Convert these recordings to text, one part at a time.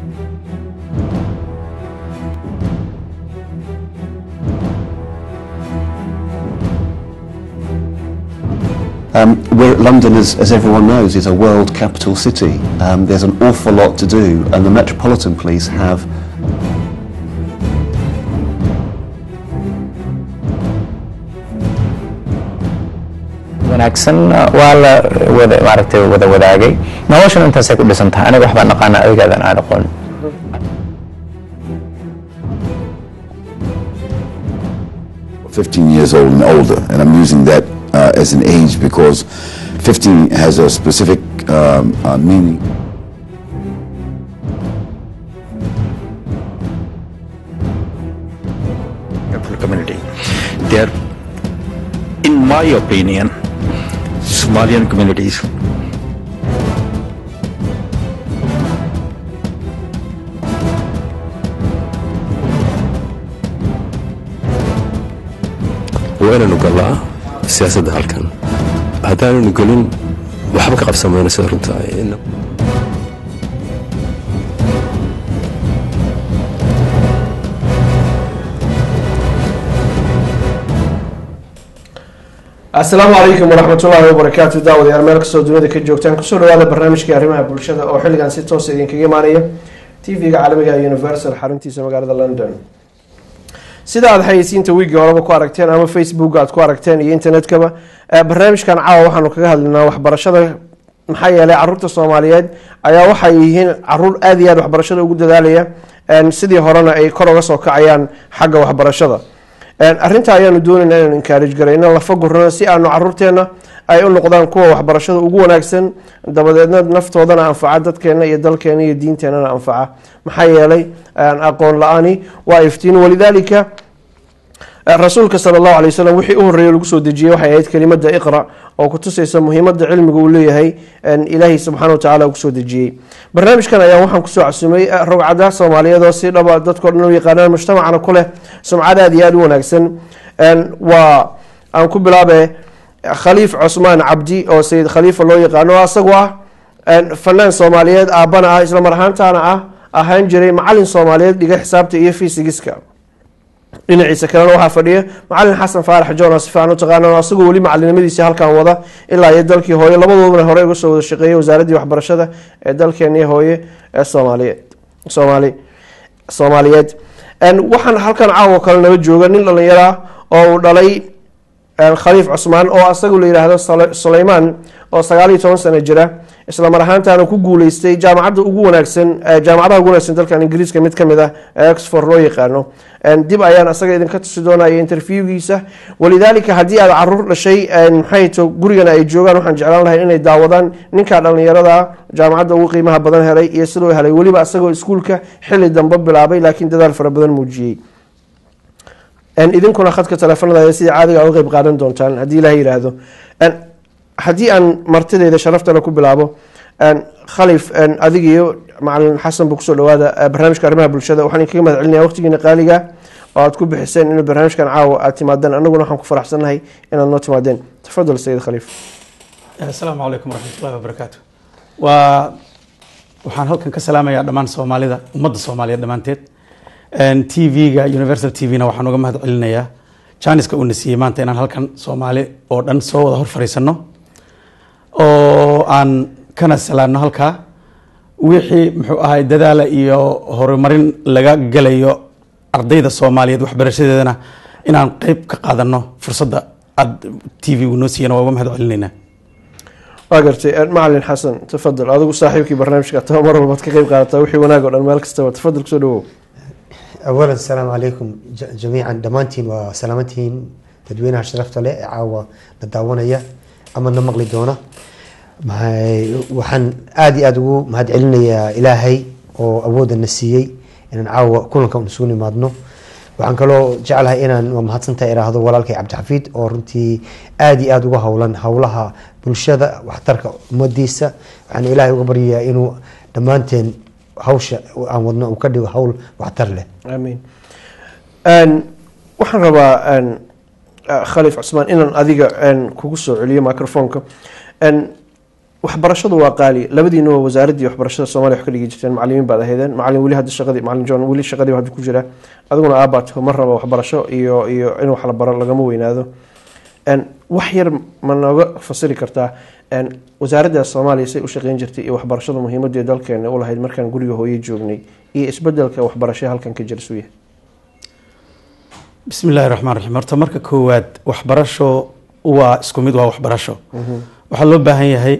Um, we're, London, as, as everyone knows, is a world capital city. Um, there's an awful lot to do, and the Metropolitan Police have wanaagsan waa la wada maaragtay wada wadaagay noloshana intaasay ku dhisan tahay aniga waxbaan aqaana adigaadan aan aqoon 15 years old and older, and I'm using that uh, as an age because 15 has a specific um, uh, meaning. Catholic community. They are, in my opinion, Somalian communities waa inaanu galnaa siyaasadda halkan haddaananu gelin waxba ka qabsamayno sida runta asalaamu calaykum waraxmatullaahi wabarakaatu daawadayaal meel kastoo dunida ka joogtaan kusoo dhawaada barnaamijkii arrimaha bulshada oo xilligan si toosa idinkaga imaanaya tv-ga caalamiga universal xaruntiisa magaalada london sida aada xayeysiinta wiigii horeba ku aragteen ama facebook aad ku aragteen iyo internetkaba barnaamijkan caawa waxaanu kaga hadlinaa waxbarashada maxaa yeelay caruurta soomaaliyeed ayaa waxay yihiin caruur aada iyo aad waxbarashada ugu dadaalaya sidii horena ay kor uga soo kacayaan xagga waxbarashada arrinta ayaanu doonayna inaan encourage garayno lafa gurano si aanu caruurteena ay u noqdaan kuwa waxbarashada ugu wanaagsan dabadeedna naftoodana anfaca dadkeena iyo dalkeena iyo diinteenana anfaca maxaa yeelay aqoon la-aani waa iftiin walidaalika rasuulka sala allahu alay wasalam wixii u horreeyay lagu soo dejiyey waxay ahayd kelimada iqra oo kutusaysa muhiimada cilmiga uu leeyahay ilaahay subxana watacala kusoo dejiyey barnaamijkan ayaa waxaan kusoo casumay rogcada soomaaliyeed oo si dhaba dadkao dhan u yaqaanaan mujtamacana ku leh sumcad aada iyo aada u wanaagsan waa aan ku bilaabe khaliif cusmaan cabdi oo sayid khaliifa loo yaqaano oo isagu ah fanaan soomaaliyeed aabana ah isla mar ahaantaana ah ahaan jiray macalin soomaaliyeed dhiga xisaabta iyo fisigiska dhinaciisa kalena waxaa fadhiya macalin xasan faarax john oo si fiican u taqaana asagoo weli macalinimadiisa halkan wada ilaa iyo dalkii hooye labadoodana hore uga soo wada shaqeeyay wasaaraddii waxbarashada ee dalkeenii hooye ee soomaaliyeed soomaali soomaaliyeed waxaan halkan caawo kale nala jooga nin dhalinyaro ah oo uu dhalay khaliif cusmaan oo asagu la yidhaahdo suleymaan oo sagaal iyo toban sano jira isla mar ahaantaana ku guuleystay jaamacadda ugu wanaagsan jaamacadaha ugu wanaagsan dalkan ingiriiska mid kamid ah ee oxford loo yaqaano dib ayaan asaga idinka tusi doonaya interviewgiisa walidaalika haddii aad caruur dhashay maxay to gurigana ay joogaan waxaan jeclaan lahay inay daawadaan ninka dhalinyarada jaamacadda ugu qiimaha badan helay iyo siduu helay weliba asagoo iskuulka xili dambe bilaabay laakiin dadaal fara badan muujiyey idinkuna khadka teleefanada sida caadiga uga qeyb qaadan doontaan haddii ilaha yiraahdo haddii aan martideeda sharaftana ku bilaabo khalif adig iyo macalin xasan ba kusoo dhawaada barnaamijka arrimaha bulshada waxaan idinkaga mahad celinaya waqtigiina qaaliga oo aad ku bixiseen in barnaamijkan caawa aad timaadeen anaguna waxaan ku faraxsannahay inaad noo timaadeen tafadal sayid khaliif asalaamu calaykum waraxmatullahi wabarakaatu waa waxaan halkan ka salaamayaa dhammaan soomaalida ummadda soomaaliyeed dhammaanteed t v-ga universal t v-na waxaan uga mahad celinayaa janiska uuna siiyey maanta inaan halkan soomaali oo dhan soo wada hor fariisano oo aan kana salaano halkaa wixii muxuu ahay dadaala iyo horumarin laga gelayo ardayda soomaaliyeed waxbarashadeedana inaan qeyb ka qaadano fursadda aad t v-gu noo siiyana waa uga mahad celinaynaa waa gartay macalin xasan tafadal adigu saaxiibkii barnaamijka taba mar walbaad ka qeyb qaadataa wixii wanaag o dhan meel kastaba tafadal kusoo dhawow أولا السلام عليكم جميعا دمانتين وسلامتين تدوينها شرفت له عاوة نداونية أما نمقلي دونا waxaan aada iyo aada ugu mahad celinayaa ilaahay oo awooda na siiyey inaan caawa kulanka un isugu nimaadno waxaan kaloo jeclahay inaan waa mahadsantaha iraahdo walaalkay cabdixafiid oo runtii aada iyo aada uga howlan howlaha bulshada waxtarka ummadiisa waxaan ilaahay uga baryayaa inuu dhammaanteen hawsha aan wadno uu ka dhigo hawl waxtar leh amiin waxaan rabaa khaliif cusmaan inaan adiga kugu soo celiyo microfonka waxbarashadu waa qaali labadiina waa wasaaraddii waxbarashada soomaaliya wax ka dhigi jirteen macalimiin baad ahaydeen macalin weli hadda shaqadii macalin john weli shaqadii hadda ku jira adiguna aabaat ma raba waxbarasho iyo iyo in wax la baro lagama weynaado En, wax yar ma nooga fasiri kartaa en, wasaaradda soomaaliya say u shaqeyn jirtay iyo waxbarashada muhiimadii dalkeena u lahayd markaan guriga hooye joognay iyo isbedelka waxbarasho halkan ka jira suya bismi illaahi raxmaan raxiim horta marka koowaad waxbarasho waa isku mid waa waxbarasho waxaa loo baahan yahay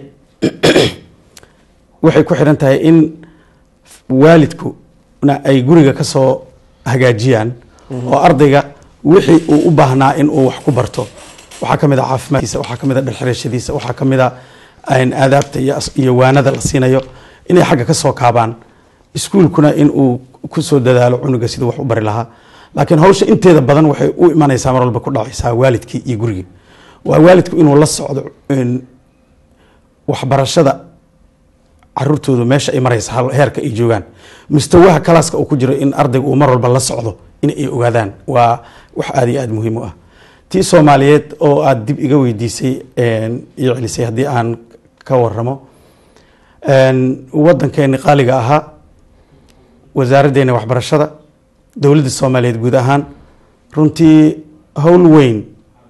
waxay ku xidhan tahay in waalidkuna ay guriga ka soo hagaajiyaan oo ardayga wixii uu u baahnaa in uu wax ku barto waxaa ka mid a caafimaadkiisa waxaa ka mid a dhalxirashadiisa waxaa ka mid a een, aadaabta iyo as- iyo waanada la siinayo inay xagga ka soo kaabaan iskuulkuna in uu ku soo dadaalo cunuga siduu wax u bari lahaa laakiin hawsha inteeda badan waxay u imanaysaa mar walba ku dhacaysaa waalidkii iyo gurigii waa waalidku inuu la socdo een, waxbarashada caruurtoodu meesha ay maraysa hal- heerka ay joogaan mustawaha kalaaska uu ku jiro in ardaygu uu mar walba la socdo in ay ogaadaan waa wax aada iyo aada muhiim u ah tii soomaaliyeed oo aada dib iga weydiisay een, iyo celisay haddii aan ka waramo een, waddankeeni qaaliga ahaa wasaaraddeena waxbarashada dowladda soomaaliyeed guud ahaan runtii howl weyn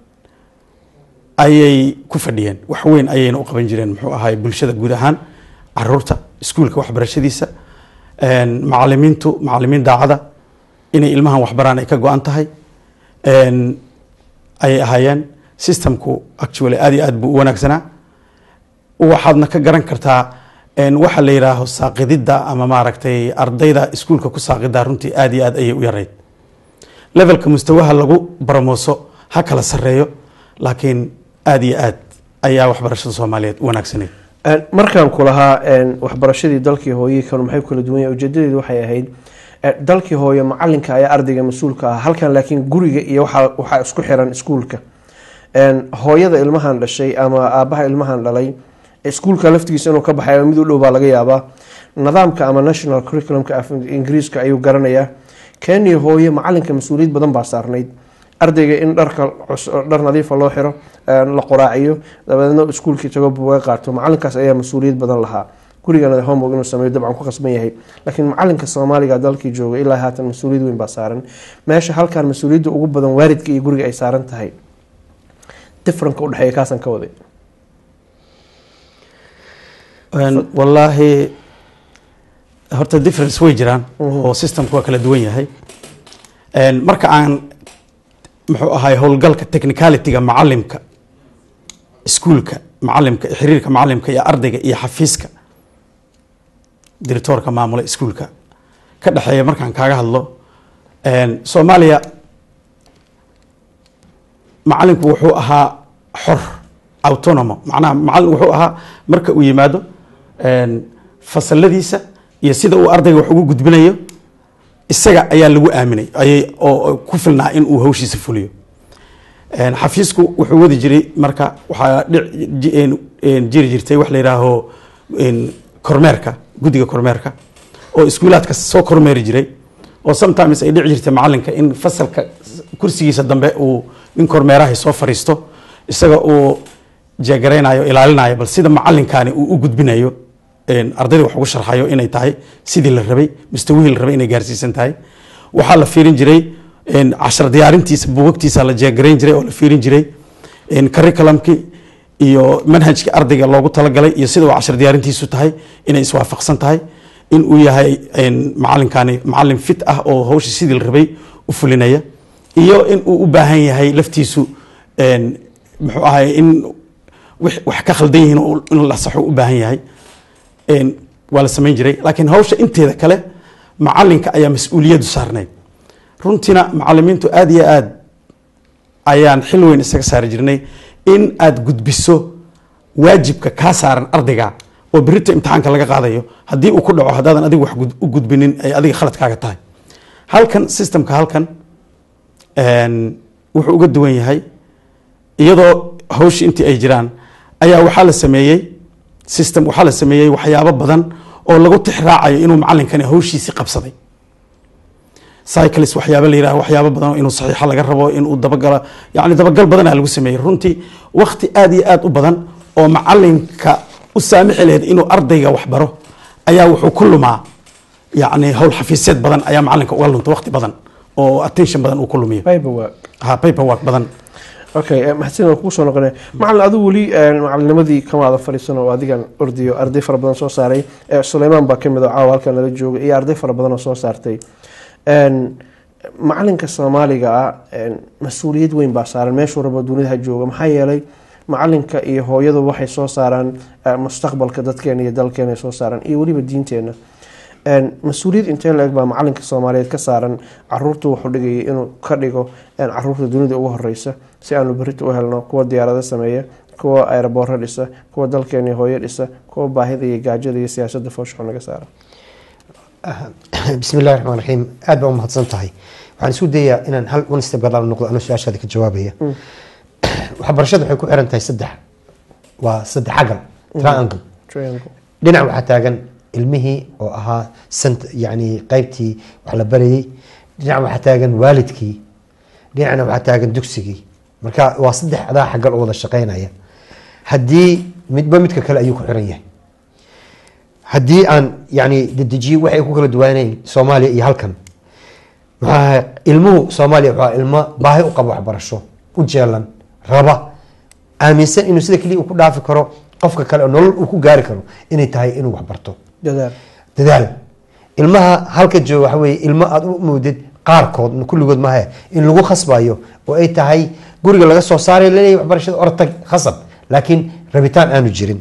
ayay ku fadhiyeen wax weyn ayayna u qaban jireen muxuu ahaay bulshada guud ahaan caruurta iskuulka waxbarashadiisa een, macalimiintu macalimiin daacada inay ilmahan waxbaraan ay ka go-an tahay een, ayay ahaayeen systemku actually aad iyo aad buu u wanaagsanaa waxaadna ka garan kartaa een, waxa la yidhaaho saaqididda ama maaragtay ardayda iskuulka ku saaqida runtii aad iyo aad ayay u yarayd levelka mustawaha lagu baromooso ha kala sareeyo laakiin aad iyo aad ayaa waxbarashada soomaaliyeed u wanaagsaneyd En, markaan ku lahaa en, waxbarashadii dalkii hooye kale maxay ku kala duwan yahay ujeedadeedu waxay ahayd eh, dalkii hooye macalinka ayaa ardayga mas-uulka ah halkan laakiin guriga iyo waxaa waxaa isku xiran iskuulka En, hooyada ilmahan dhashay ama aabaha ilmahan dhalay iskuulka laftigiisa inuu ka baxay mid u dhow baa laga yaabaa nidaamka ama national curriculumka af ingiriiska ayuu garanayaa kenya hooye macalinka mas-uuliyad badan baa saarnayd ardayga in dharka cus- dhar nadiifa loo xiro een, la qoraaciyo dabadeedna iskuulkii tago buuga qaato macalinkaas ayaa mas-uuliyad badan lahaa gurigana homework inuu sameeyo dabcan ku qasban yahay laakiin macalinka soomaaliga dalkii jooga ilaa haatan mas-uuliyad weyn baa saaran meesha halkan mas-uuliyadda ugu badan waalidka iyo guriga ay saaran tahay differenka udhexeeya kaasaan ka waday Een, wallaahi horta difference way jiraan oo systemku waa kala duwan yahay Een, marka aan muxuu ahay howlgalka technicalityga macalimka iskuulka macalimka xiriirka macalimka iyo ardayga iyo xafiiska diritoorka maamula iskuulka ka dhexeeya markaan kaaga hadlo Een, soomaaliya macalinku wuxuu ahaa xor autonomo macnaha macalin wuxuu ahaa marka uu yimaado een, fasaladiisa iyo sida uu ardayga wax ugu gudbinayo isaga ayaa lagu aaminay ayay oo oo ku filnaa in uu hawshiisa fuliyo Een, xafiisku wuxuu wadi jiray marka waxaa dhic- ji- een- een jiri jirtay wax la yidhaaho een, kormeerka guddiga kormeerka oo iskuulaadka soo kormeeri jiray oo sometimes ay dhici jirtay macalinka in fasalka kursigiisa dambe uu nin kormeerahay soo fariisto isaga uu jeegaraynayo ilaalinayo bal sida macalinkani uu u gudbinayo een, ardayda wax ugu sharxayo inay tahay sidii la rabay mustawihii la rabay inay gaarsiisan tahay waxaa la fiirin jiray een, cashar diyaarintiisa buugagtiisa la jeegarayn jiray oo la fiirin jiray een, curriculumkii iyo manhajkii ardayga loogu talagalay iyo sida uu cashar diyaarintiisu tahay inay iswaafaqsan tahay in uu yahay een, macalinkani macalin fit ah oo hawsha sidii la rabay u fulinaya iyo in uu u baahan yahay laftiisu een, muxuu ahay in wix- wax ka khaldan yihiin oo in la saxo u baahan yahay een, waa la samayn jiray laakiin hawsha inteeda kale macalinka ayaa mas-uuliyadu saarnayd runtiina macalimiintu aada iyo aad ayaan xil weyn isaga saari jirnay in aad gudbiso waajibka kaa saaran ardayga oo berita imtixaanka laga qaadayo haddii uu ku dhaco haddaadan adiga wax gud- u gudbinin ay adiga khaladkaaga tahay halkan systemka halkan een, wuxuu uga duwan yahay iyadoo hawshii intii ay jiraan ayaa waxaa la sameeyey system waxaa la sameeyey waxyaabo badan oo lagu tixraacayo inuu macalinkani hawshiisii qabsaday cyclis waxyaaba la yidhaha waxyaabo badan oo inuu saxiixa laga rabo inuu dabagalo yani dabagal badanaa lagu sameeyey runtii wakti aad iyo aad u badan oo macalinka u saamixi lahayd inuu ardayga wax baro ayaa wuxuu ku lumaa yacni howl xafiisyeed badan ayaa macalinka uga lunta waqti badan oo attention badan uu ku lumiyo paperwork ha paperwork badan okay eh, mahadsan waan kugu soo noqonaya macalin adigu weli eh, macalinimadii kamaada fadhiisan oo adigan ordiyo arday fara badan soo saaray eh, suleymaan baa kamid oo caawa halkan nala jooga iyo arday fara badan oo soo saartay En, macalinka soomaaliga ah en, mas-uuliyad weyn baa saaran meeshuu rabo dunida ha jooga maxaa yeelay macalinka iyo hooyadu waxay soo saaraan eh, mustaqbalka dadkeena iyo dalkeena ay soo saaraan iyo weliba diinteena En, mas-uuliyad intee la-eg baa macalinka soomaaliyeed ka saaran caruurta wuxuu dhigayay inuu ka dhigo en, caruurta dunida ugu horeysa si aanu berita u helno kuwa diyaarado sameeya kuwa aeroboorro dhisa kuwa dalkeena hooyo dhisa kuwa baahida iyo gaajada iyo siyaasadda fooshaxo naga saara bismi illahi raxmaan raxiim aad baa umahadsan tahay waxaan isku dayaa inaan hal one step gadaal noqdo anoo su-aashaada ka jawaabaya waxbarashada waxay ku xiran tahay saddex waa saddex agal triangle Triangle. dhinac waxaa taagan ilmihii oo ahaa sant yani qaybtii wax la barayay dhinac waxaa taagan waalidkii dhinacna waxaa taagan dugsigii marka waa saddexdaa xagal oo wada shaqeynaya haddii midba midka kale ayuu ku xiran yahay haddii aan yani dedejiyo waxay ku kala duwanayn soomaaliya iyo halkan maxaa ilmuhu soomaaliya waa ilmo baahi u qaba waxbarasho u jeelan raba aaminsan inuu sida keliya uu ku dhaafi karo qofka kale oo nolol uu ku gaari karo inay tahay inuu waxbarto dadaal dadaal ilmaha halka jooga waxa weye ilmo aada u moodid qaarkood kulligood maahe in lagu khasbayo oo ay tahay guriga laga soo saaray laleeyahay waxbarashada ortag khasab laakiin rabitaan aanu jirin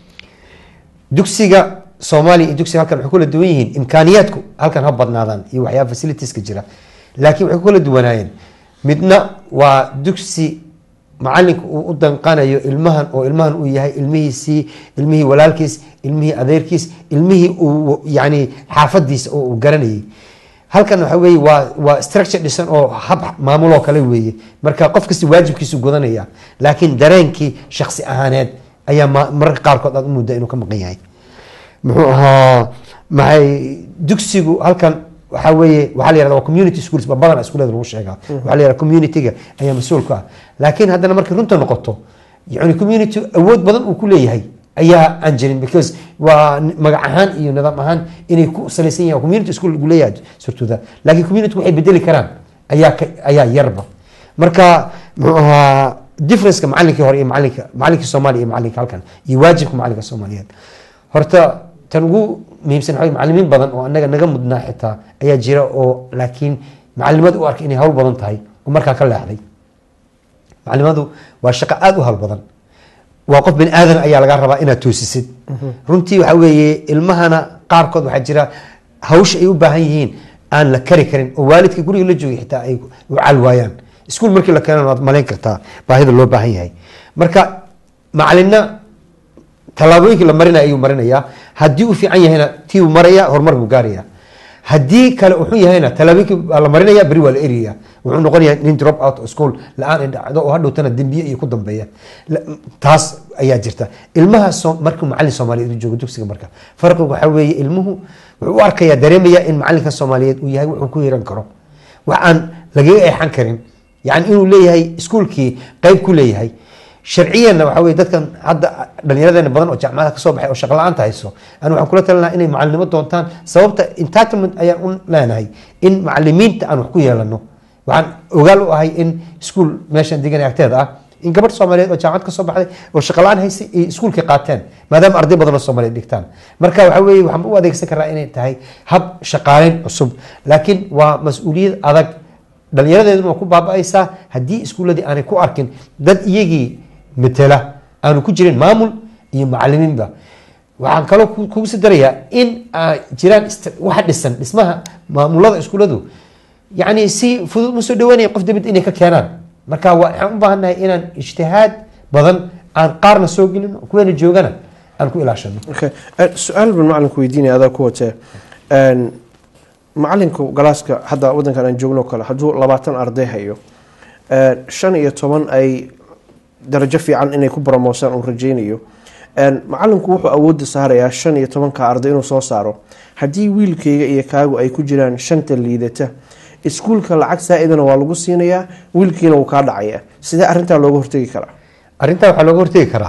dugsiga soomaaliya iyo dugsiga halkan waxay kula duwan yihiin imkaaniyaadku halkan ha badnaadaan iyo waxyaaba facilitieska jira laakiin waxay ku kala duwanaayeen midna waa dugsi macalinka uu u danqanayo ilmahan oo ilmahan uu yahay ilmihiisii ilmihii walaalkiis ilmihii adeerkiis ilmihii uu yani xaafadiisa oo uu garanayay halkan waxa weye waa waa structure dhisan oo hab maamuloo kale weeye marka qof kasta waajibkiisu gudanaya laakiin dareenkii shaksi ahaaneed ayaa ma- mararka qaarkood aad u mudda inuu ka maqan yahay muxuu ahaa maxay dugsigu halkan waxaa weeye waxaa la yihahda waa community schools ba badan iskuulada lagu sheegaa waxaa la yihahda community-ga ayaa mas-uul ka ah laakiin haddana markay runta noqoto yani community awood badan uu ku leeyahay ayaa aan jirin because waa n- magac ahaan iyo nidaam ahaan inay ku salaysan yahin community school lagu leeyahay surtuda laakiin community waxay bedeli karaan ayaa ka- ayaa yarba marka muxuu ahaa differenceka macalinkii hore iyo macalinka macalinkii soomaaliya iyo macalinka halkan iyo waajibka macalinka soomaaliyeed horta tan ugu muhiimsan waxaa weye macalimiin badan oo anaga naga mudnaa xitaa ayaa jira oo laakiin macalimadu u arkay inay hawl badan tahay oo markaa ka leexday macalimadu waa shaqo aada u hawl badan waa qof bani aadan ayaa laga rabaa inaad toosisid runtii waxaa weeye ilmahana qaarkood waxaa jira hawsha ay u baahan yihiin aan la kari karin oo waalidka guriga la joogay xitaa ay u cal waayaan iskuul markii la keenan waad malayn kartaa baahida loo baahan yahay marka macalinna tallaabooyinkii la marinaya ayuu marinayaa haddii uu fiican yahayna tii uu maraya horumar buu gaaraya haddii kale uu xun yahayna tallaabooyinkii waa la marinaya beri waa la eriyaya wuxuu noqonayaa nin drop out of school la-aan ay dhacdo oo hadhowtana dembiye iyo ku dambeeya La- taas ayaa jirta ilmaha soo- markuu macalin soomaaliyeed uu joogo dugsiga marka farqigu waxaa weeye ilmuhu wuxuu u arkayaa dareemaya in macalinka soomaaliyeed uu yahay wuxuu ku hiran karo wax aan lagaga eexan karin yani inuu leeyahay iskuulkii qeyb ku leeyahay sharciyanna waxaa weye dadkan hadda dhallinyaradeena badan oo jaamacada kasoo baxay oo shaqo la-aanta hayso ani waxaan kula talinaha inay macalinimo doontaan sababta entitlement ayaan u leenahay in macalimiinta aan wax ku yeelano waxaan ogaal u ahay in iskuul meeshan degan agteeda ah in gabadh soomaaliyeed oo jaamacad kasoo baxday oo shaqo la-aan haysay ay iskuulkii qaateen maadaama arday badan oo soomaaliyeed dhigtaan marka waxaa weeye waxaan u adeegsan karaa inay tahay hab shaqaaleyn cusub laakiin waa mas-uuliyad adag dhallinyaradeeduna waa ku baaba-aysaa haddii iskuuladii aanay ku arkin dad iyagii matela aanu ku jirin maamul iyo macalimiinba waxaan kaloo ku- kugu sii darayaa in ay jiraan ist- waxa dhisan dhismaha maamulada iskuuladu yani si fudud ma soo dhawaanaya qof dibad inay ka keenaan marka waa- waxaan u baahannahay inaan ijtihaad badan aan qaarna soo gelin kuweena joogana aan ku ilaashano okay Eh, su-aal baan macalinku weydiinaya adaa ku watee En, macalinku galaaska hadda wadankan aan joogno kale hadduu labaatan arday hayo eh, shan iyo toban ay darajo fiican inay ku bromoosaan uu rajeynayo En, macalinku wuxuu awoodda saarayaa shan iyo tobanka arday inuu soo saaro haddii wiilkayga iyo kaagu ay ku jiraan shanta liidata iskuulka lacag saa-idana waa lagu siinayaa wiilkiina wuu kaa dhacayaa sidee arrintaa looga hortegi karaa arrintaa waxaa looga hortegi karaa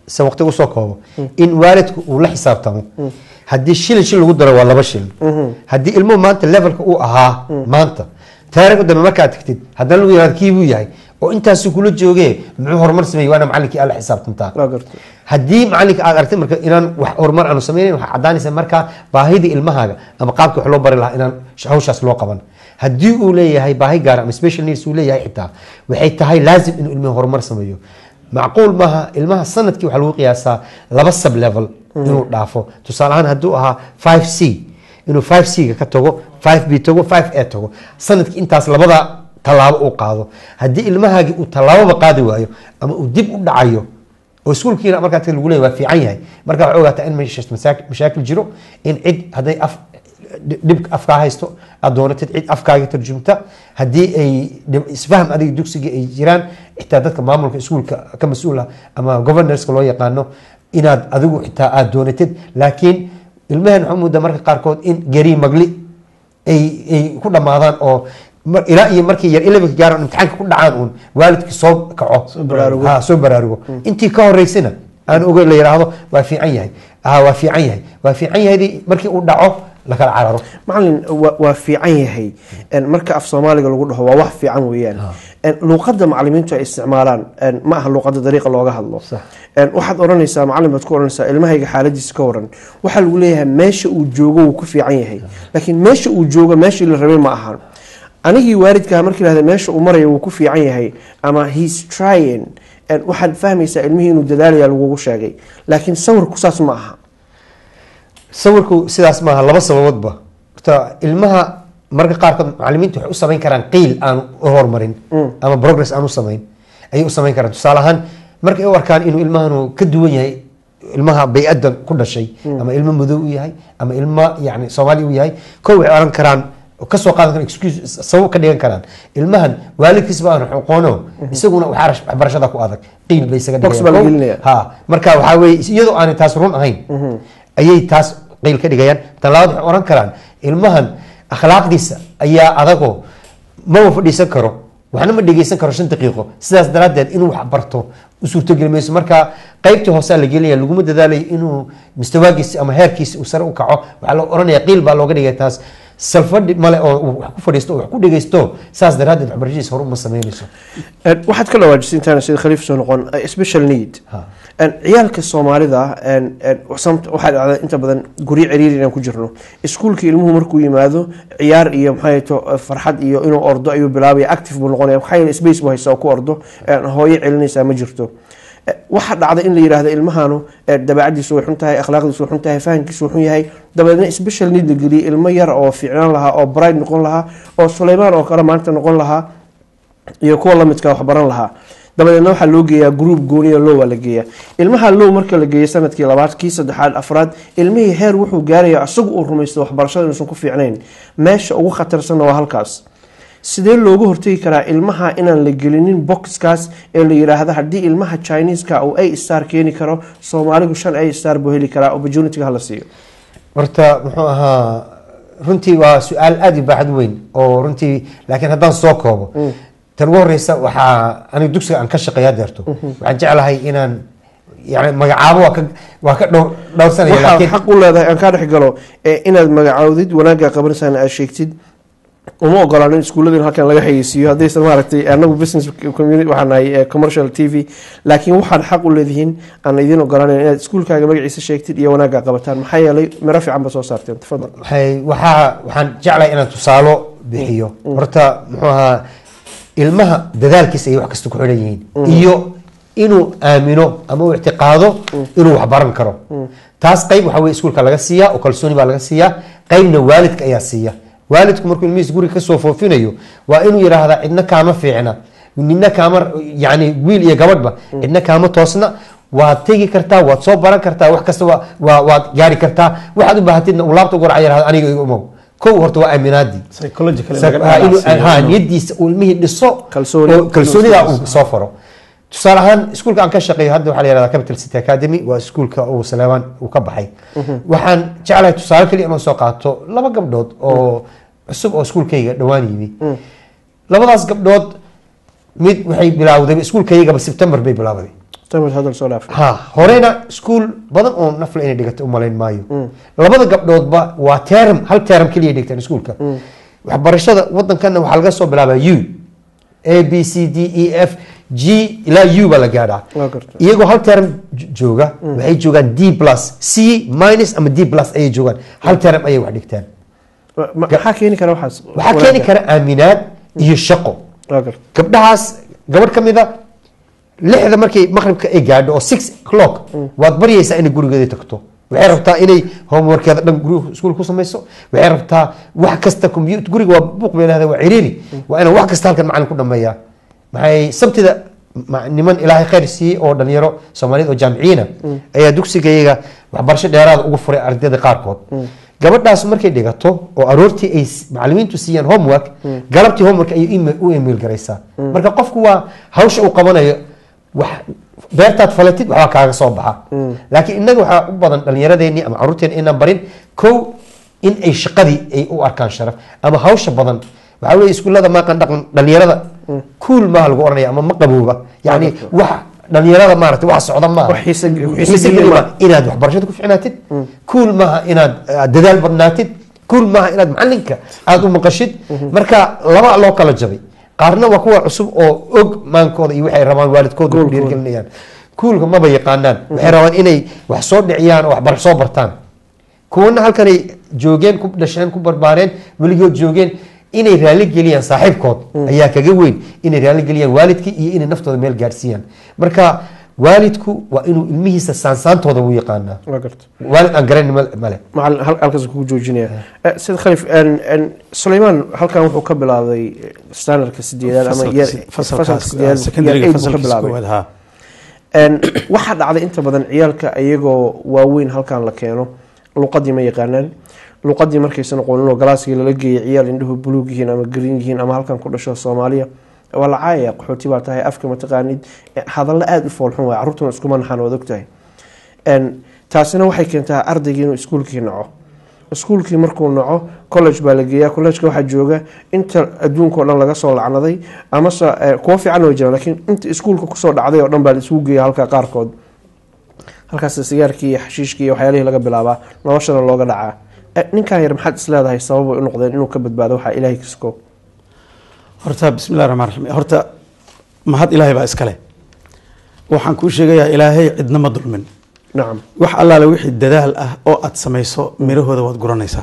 se waqti usoo koobo in waalidku uu la xisaabtamo haddii shilin shil lagu daro waa laba shilin haddii ilmuhu maanta levelka uu ahaa maanta taariikh dambe markaad tagtid haddana lagu yihahdo kii buu yahay oo intaasi kula joogee muxuu horumar sameeyey waana macalinkii aad la xisaabtantaa Waa gartay. haddii macalinka aad aragtay marka inaan wax horumar aanu sameynayn waxaa caddaanaysa markaa baahidii ilmahaaga ama qaabka wax loo bari lahaa inaan sh- hawshaas loo qaban haddii uu leeyahay baahi gaar ama special needs uu leeyahay xitaa waxay tahay laazim inuu ilmuhu horumar sameeyo macquul maaha ilmaha sanadkii waxaa lagu qiyaasaa laba sub level inuu dhaafo tusaale ahaan hadduu ahaa 5 c inuu 5 c ga ka tago 5 b tago 5 a tago sanadkii intaas labada tallaabo uu qaado haddii ilmahaagii uu tallaababa qaadi waayo ama uu dib u dhacayo oo iskuulkiina markaa tii lagu leeyahay waa fiican yahay marka waxaa ogaataa in meeshaas masaak- mashaakil jiro in cid hadday af dhibka afkaa haysto aad doonatid cid afkaaga tarjumta haddii ay dhib- isfaham adiga dugsiga ay jiraan xitaa dadka maamulka iskuulka ka mas-uul ah ama governorska loo yaqaano inaad adigu xitaa aad doonatid laakiin ilmahan waxaa moodaa marka qaarkood in geri magli ay ay ku dhammaadaan oo mar- ilaa iyo markii yar elevenka gaaran imtixaanka ku dhacaan uun waalidki soo kaco baraarugo. Ha, soo baraarugo intii ka horeysana aan oge la yidhaahdo waa fiican yahay ah waa fiican yahay waa fiican yahay markii uu dhaco lakala cararo macalin wa- waa fiican yahay En, marka af soomaaliga lagu dhaho waa wax fiican weeyaan En, luuqadda macalimiintu ay isticmaalaan en, ma aha luuqadda dariiqa looga hadlo En, waxaad odhanaysaa macalin baad ku odhanaysaa ilmahayga xaaladiisa ka waran waxaa lagu leeyahay meesha uu joogo wuu ku fiican yahay laakiin meesha uu joogo meeshii la rabay ma ahan anigii waalidkaha markii lahda meesha uu marayo wuu ku fiican yahay ama he's trying En, waxaad fahmaysaa ilmihii inuu dadaalaya lagugu sheegay laakiin sawirku saas ma aha sawirku sidaas maaha laba sababoodba horta ilmaha marka qaarkood macalimiintu waxay u samayn karaan qiil aan u horumarin ama progress aan u samayn ayay u samayn karaan tusaale ahaan markay u arkaan inuu ilmahanu ka duwan yahay ilmaha bay-addan ku dhashay ama ilmo madow u yahay ama ilmo yani soomaali u yahay ko waxay oran karaan kasoo qaadan karaan excuse sabab ka dhigan karaan ilmahan waalidkiisba aan aqoono isaguna waxaa waxbarashada ku adag qiil bay isaga Box baa la gelinaya. ha marka waxaa weeye iyadoo aanay taas run ahayn ayay taas qiil ka dhigayaan tan labaad waxay oran karaan ilmahan akhlaaqdiisa ayaa adagoo maba fadhiisan karo waxna ma dhegeysan karo shan daqiiqo sidaas daraaddeed inuu wax barto u suurtogeli mayso marka qaybtii hoosaa la gelinaya laguma dadaalayo inuu mustawaagiisa ama heerkiisa uu sare u kaco waxaa la oranaya qiil baa looga dhigaya taas salfadhi male oo uu wax ku fadhiisto oo wax ku dhegeysto saas daraaddeed waxbarashadiisa hore uma sameynayso En, waxaad ka dhawaajisay intaana sida khaliif soo noqon eh, special need En, ciyaalka soomaalida en, en, samt- waxaa dhacda inta badan guryo ciriiri inaan ku jirno iskuulka ilmuhu markuu yimaado ciyaar iyo maxay to farxad iyo inuu ordo ayuu bilaabaya active buu noqonaya maxaa yeele space buu haysaa oo ku ordo En, hooyo celinaysaa ma jirto Eh, waxaa dhacda in la yidhaahdo ilmahanu eh, dabeecadiisu way xun tahay akhlaaqdiisu way xun tahay fahamkiisu way xun yahay dabeedna special need la geliyay ilmo yar oo fiicnaan lahaa oo bright noqon lahaa oo suleymaan oo kale maanta noqon lahaa iyo kuwa lamidka wax baran lahaa dabadeedna waxaa loo geeyaa group gooniya low waa la geeyaa ilmaha low marka la geeyo sanadkii labaad kii saddexaad afraad ilmihii heer wuxuu gaaraya isagu uu rumaysto waxbarashada inuusan ku fiicnayn meesha ugu khatarsanna waa halkaas sidee looga hortegi karaa ilmaha inaan la gelinin boxkaas ee la yidhaahdo haddii ilmaha chineeska uu a star keeni karo soomaaligu shan a star buu heli karaa opportunityga hala siiyo horta muxuu ahaa runtii waa su-aal aada u baaxad weyn oo runtii laakiin haddaan soo koobo tan ugu horeysa waxaa aniga dugsiga aan ka shaqeeya deerto waxaan jeclahay inaan yani magacaabo waa ka waa ka dhowr dhowrsanaya waxaad laakiin xaq u leedahay aan kaa dhex galo ee inaad magacaawdid wanaagga qabanaysaana aad sheegtid uma ogolaan in iskuullada in halkan laga xayeysiiyo haddaysan maaragtay anagu business community waxaan nahay eh, commercial t v laakiin waxaad xaq u leedihiin aan idiin ogolaanayn inaad iskuulkaaga magaciisa sheegtid iyo wanaagga qabataan maxaa yeelay miro fiican ba soo saarteen tafadal waxay waxaa waxaan jeclahay inaan tusaalo bixiyo horta muxuu ahaa ilmaha dadaalkiisa ay wax kasta ku xidhan yihiin iyo inuu aamino ama uu ictiqaado inuu wax baran karo taas qayb waxa weye iskuulka laga siiyaa oo kalsooni baa laga siiyaa qaybna waalidka ayaa siiya waalidku markuu ilmihiis guriga kasoo foofinayo waa inuu yidhaahdaa cidna kaama fiicna nina kaama yani wiil iyo gabadhba cidna kaama toosna waad tegi kartaa waad soo baran kartaa wax kasta waa- waa- waad gaari kartaa waxaad u baahatidna uu laabta guraca yidhahdo aniga iga umow kow horta waa aaminaadii psychological Ha, inuu- ha, niyadiisa uu ilmihii dhiso Kalsooni. oo kalsoonida uu soo faro tusaale ahaan iskuulka aan ka shaqeeyo hadda waxaa la yihahdaa capital city academy waa iskuulka uu saleebaan uu ka baxay waxaan jeclahay tusaale kaliya inuu soo qaato laba gabdhood oo cusub oo iskuulkayga dhowaan yimi labadaas gabdhood mid waxay bilaawday iskuulkaygaba september bay bilaawday tamid hadal soo dhaaf ha horena iskuul badan oo nafla inay dhigatay u malayn maayo labada gabdhoodba waa term hal term keliya dhigtaan iskuulka waxbarashada wadankana waxaa laga soo bilaabaa u a b c d e f g ilaa u baa la gaadhaa Waa gartay. iyagoo hal term j- jooga waxay joogaan d plus c minus ama d plus ayay joogaan hal term ayay wax dhigtaan Ma- maxaa keeni kara waxaas waxaa keeni kara aaminaad iyo shaqo waa gartay gabdhahaas gabadh ka mid a lixda markay maqribka ay gaadho oo six o'clock waad baryaysaa inay gurigeeda tagto waxay rabtaa inay homeworkeeda dhan guriga iskuul ku samayso waxay rabtaa wax kasta computer guriga waa buuq bay leedahay waa ciriiri waa inaan wax kasta halkan macalin ku dhameeyaa maxay sabtida ma- niman ilaahay khayr siiyey oo dhalinyaro soomaaliyeed oo jaamiciyiina ayaa dugsigayaga waxbarasho dheeraada ugu furay ardayda qaarkood gabadhaas markay dhigato oo aroortii ay s- macalimiintu siiyaan homework galabtii homework ayay email- u email garaysaa marka qofku waa hawsha uu qabanayo wax beertaad falatid waxbaa kaaga soo baxa laakiin innaga waxaa u badan dhalinyaradeenii ama caruurteeni inaan barin kow in ay shaqadii ay u arkaan sharaf ama hawsha badan waxaa weye iskuullada maaqan dhaqan dhalinyarada kuul maaha lagu oranaya ama ma qabooba yani wax dhalinyarada maarata wax socda maaha Wax xiise- xiise Xiise gelin gelin maaha. maaha. inaad waxbarashada ku ficnaatid kuul maaha inaad uh, dadaal badnaatid kuul maaha inaad macalinka aada u maqashid marka laba loo kala jabay qaarna waa kuwa cusub oo og maankooda iyo waxay rabaan waalidkooda ku dhiirgelinayaan kuulka maba yaqaanaan waxay rabaan inay wax soo dhiciyaan oo waxbar soo bartaan kuwana halkanay joogeen ku dhasheen ku barbaareen weligood joogeen inay raali geliyaan saaxiibkood ayaa kaga weyn inay raali geliyaan waalidkii iyo inay naftooda meel gaadhsiiyaan marka waalidku waa inuu ilmihiisa saansaantooda u yaqaanaa waa gartay waalid aan garanin ma- male macalin hal- halkaas kugu joojinaya Eh, sida khalif en- en, sulaymaan halkan wuxuu ka bilaabay standardka sideedaad ama Fasalka year- si- fasalkaas, fasalka sideedaad, ah, secondary-ga year eight buu ka fasalkiisa bilaabay. koowaad, ha. En, waxaa dhacday inta badan ciyaalka iyagoo waaweyn halkan la keeno luqadii ma yaqaanaan luqadii markaysan aqoonin oo galaaskii lala geeyay ciyaal indhuhu buluug yihiin ama green yihiin ama halkan ku dhasho soomaaliya waa la caayaya qaxooti baa tahay afka mataqaanid Eh, hadallo aada u foolxun waay carruurtuna iskuma naxaan waad ogtahay En, taasina waxay keentaa ardaygii inuu iskuulkii naco iskuulkii markuu naco college baa la geeyaa collegeka waxaa jooga inta adduunka oo dhan laga soo lacnaday amase eh, kuwo fiican oo jiraan laakiin inta iskuulka kusoo dhacday oo dhan baa la isugu geeya halka qaarkood halkaas sigaarkii iyo xashiishkii iyo waxyaalihii laga bilaabaa noloshana looga dhacaa Eh, ninkan yar maxaad is leedahay sabab ay u noqdeen inuu ka badbaado waxaa ilaahay kasko horta bismillahi raxmaan raxiim horta mahad ilaahay baa iskale waxaan kuu sheegayaa ilaahay cidna ma dulmin nacam wax allaale wixii dadaal ah oo aad samayso mirahooda waad guranaysaa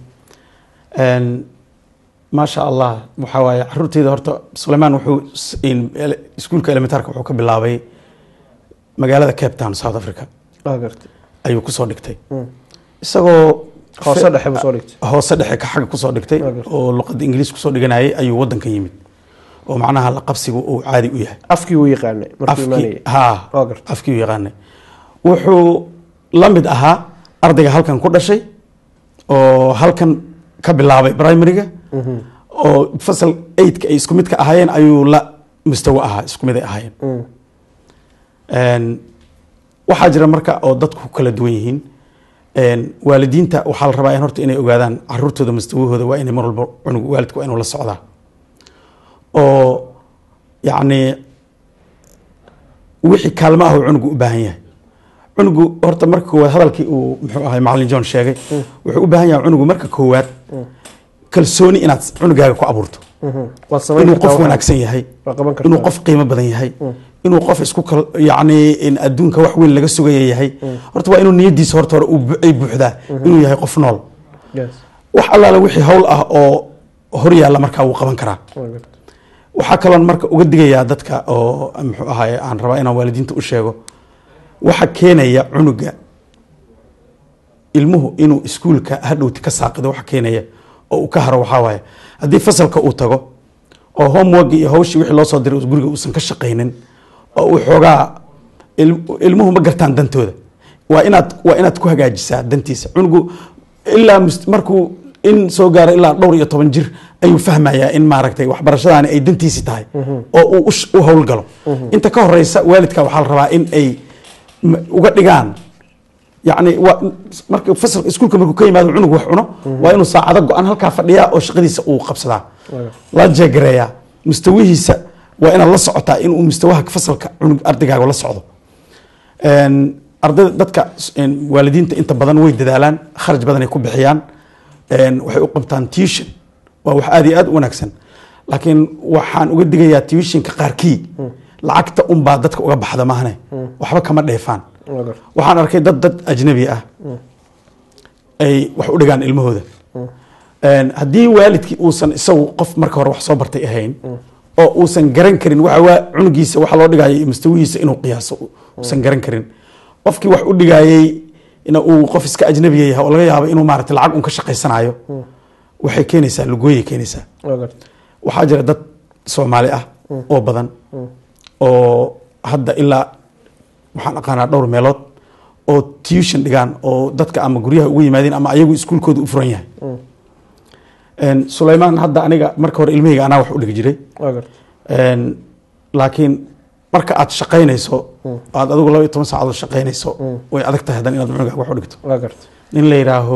En, maasha allah waxaa waaye caruurteyda horta sulaymaan wuxuu s- in- ele- iskuulka elementaarka wuxuu ka bilaabay magaalada cape town south africa waa gartay ayuu kusoo dhigtay isagoo hoose dhexe buu soo dhigtay hoose dhexe ka xagga kusoo dhigtay Waa gartay. oo luqadda ingiliis kusoo dhiganayay ayuu wadanka yimid oo macnaha la qabsigu uu caadi u yahay afkii wuu yaqaanay markuu imaanayay afkii ha Waa gartay. afkii u yaqaanay wuxuu la mid ahaa ardayga halkan ku dhashay oo halkan ka bilaabay primaryga oo fasal eidka ay isku mid ka ahaayeen ayuu la mustawo ahaa isku mid ay ahaayeen En, waxaa jira marka oo dadku kala duwan yihiin En, waalidiinta waxaa la rabaa in horta inay ogaadaan caruurtooda mustawahooda waa inay mar walba cunug waalidku waa inuu la socdaa oo yacni wixii kaalmo ah uu cunugu u baahan yahay cunugu horta marka koowaad hadalkii uu muxuu ahay macalin john sheegay wuxuu u baahan yahay cunugu marka koowaad kalsooni inaad cunugaaga ku abuurto waad samayn inuu kartaa qof waxaa- wanaagsan yahay waa qaban kartaa inuu qof qiimo badan yahay inuu qof isku kal yacni in adduunka wax weyn laga sugaya yahay horta waa inuu niyadiisa horta hore uu bu- ay buuxdaa inuu yahay qof nool Yes. wax allaale wixii hawl ah oo hor yaalla markaa wuu qaban karaa Waa gartay. waxaa kaloon marka uga digayaa dadka oo muxuu ahaye aan rabaa inaan waalidiinta u sheego waxa keenaya cunuga ilmuhu inuu iskuulka hadhowti ka saaqido waxa keenaya oo uu ka haro waxaa waaye haddii fasalka uu tago oo homework iyo hawshii wixii loo soo diray uu guriga uusan ka shaqaynin oo uu xoogaa il- ilmuhu ma gartaan dantooda waa inaad waa inaad ku hagaajisaa dantiisa cunugu ilaa mus- markuu in soo gaaro ilaa dhowr iyo toban jir ayuu fahmayaa in maaragtay waxbarashadaani ay dantiisi tahay oo uu u sh- u howlgalo inta ka horeysa waalidka waxaa la rabaa in ay m- uga dhigaan yacni waa marka fasal iskuulka markuu ka yimaado cunug wax cuno waa inuu saacado go-an halkaa fadhiyaa oo shaqadiisa uu qabsadaa la jeegareeyaa mustawihiisa waa inaad la socotaa inuu mustawaha fasalka cunug ardaygaaga la socdo Een, ardayda dadka een, waalidiinta inta badan way dadaalaan kharaj badan ay ku bixiyaan Een, waxay u qabtaan tuition waa wax aad iyo aad u wanaagsan laakiin waxaan uga digayaa tuitionka qaarkii lacagta unbaa dadka uga baxda maahane waxba kama dheefaan Waa garta. waxaan arkay dad dad ajnabi ah ay wax u dhigaan ilmahooda Een, haddii waalidkii uusan isagu qof marka hore wax soo bartay ahayn oo uusan garan karin waxa waa cunugiisa waxa loo dhigayo iyo mustawihiisa inuu qiyaaso uusan garan karin qofkii wax u dhigayey in uu qof iska ajnabiya yahay oo laga yaabo inuu maarata lacag un ka shaqaysanayo waxay keenaysaa lugooyay keenaysaa Waa garta. waxaa jira dad soomaali ah oo badan oo hadda ilaa waxaan aqaanaa dhowr meelood oo tuition dhigaan oo dadka ama guryaha ugu yimaadeen ama ayagu iskuulkooda u furan yahay Een, sulaymaan hadda aniga marka hore ilmahayga anaa wax u dhigi jiray Waa garta. Een, laakiin marka aad shaqaynayso aad adigu laba iyo toban saacadood shaqaynayso way adag tahay haddana inaad cunuga wax u dhigto Waa garta. nin la yidhaaho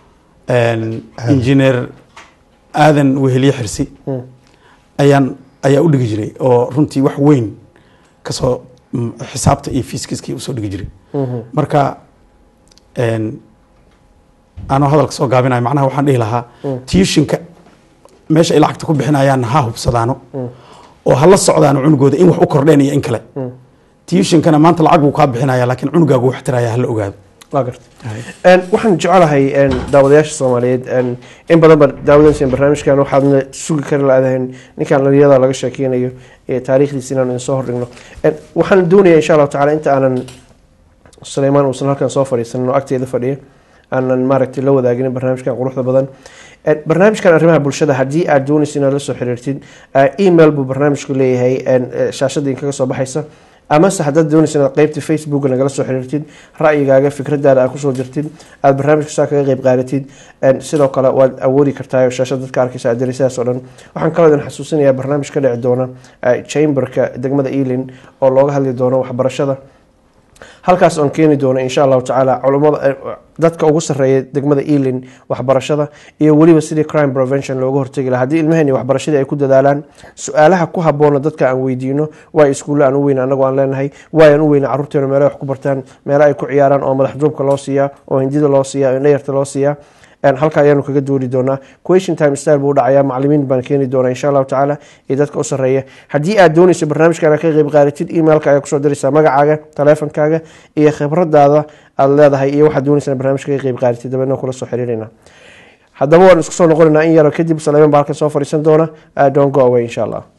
engineer aadan weheliye xirsi ayaan ayaa u dhigi jiray oo runtii wax weyn kasoo mm, xisaabta iyo fiiskiskii usoo dhigi jiray marka een, anoo hadalka soo gaabinayo macnaha waxaan dhihi lahaa tuitionka meesha ay lacagta ku bixinayaan ha hubsadaano oo ha la socdaano cunugooda in wax u kordheen iyo in kale tuitionkana maanta lacag buu kaa bixinaya laakiin cunugaagu wax tiraya hala ogaado waa garta Een, waxaan jecelahay een, daawadayaasha soomaaliyeed een, in badan ba daawadansiin barnaamijkan waxaadna sugi kari laadahayn ninkan dhallinyada laga sheekeynayo ee taariikhdiisa inaan idin soo hordhigno Een, waxaan doonayaa insha allahu tacaala inta aanan suleymaan uusan halkan soo fadhiisanin oo agteeda fadhiya aanan maaragtay la wadaaginin barnaamijkan quruxda badan Een, barnaamijkan arrimaha bulshada haddii aad doonaysa inaad la soo xiriirtid eh, email buu barnaamijku leeyahay een, eh, shaashada idinkaga soo baxaysa amase haddaad doonaysa inaad qeybta facebook nagala soo xiriirtid ra'yigaaga fikradaada aad kusoo dirtid aad barnaamijka saa kaga qeyb qaadatid Een, sidoo kale waad awoodi kartaa oo shaashada dadka arkaysa aad sidaas oo dhan waxaan kaloo idin xasuusinayaa barnaamij ka dhici doona eh, chamberka degmada ealing oo looga hadli doono waxbarashada halkaas oon keeni doono insha allahu tacaala culummada eh, dadka ugu sarreeya degmada ealing waxbarashada iyo weliba sidii crime prevention looga hortegi lahaa haddii ilmaheenni waxbarashadii ay ku dadaalaan su-aalaha ku habboona dadka aan weydiino waay iskuulle aan u weyna anagoo aan leenahay waay aan u weyna carruurteena meelo wax ku bartaan meelo ay ku ciyaaraan oo madax duubka loo siiyaa oo hindida loo siiyaa oo indhayarta loo siiyaa Een, halka ayaanu kaga doodi doonaa question time style buu dhacayaa macalimiin baan keeni doonaa insha allahu tacaala iyo dadka u sarreeya haddii aad doonayso barnaamijkan aad ka qeyb qaadatid emailka ayaa kusoo diraysaa magacaaga taleefonkaaga iyo khibradaada aad leedahay iyo waxaad doonaysaa barnaamijka ka qeyb qaadatid dabeedna kula soo xiriirina haddaba waan isku soo noqonaynaa in yaro kadib saleyman baa halkan soo fadhiisan doona Uh, don't go away insha allah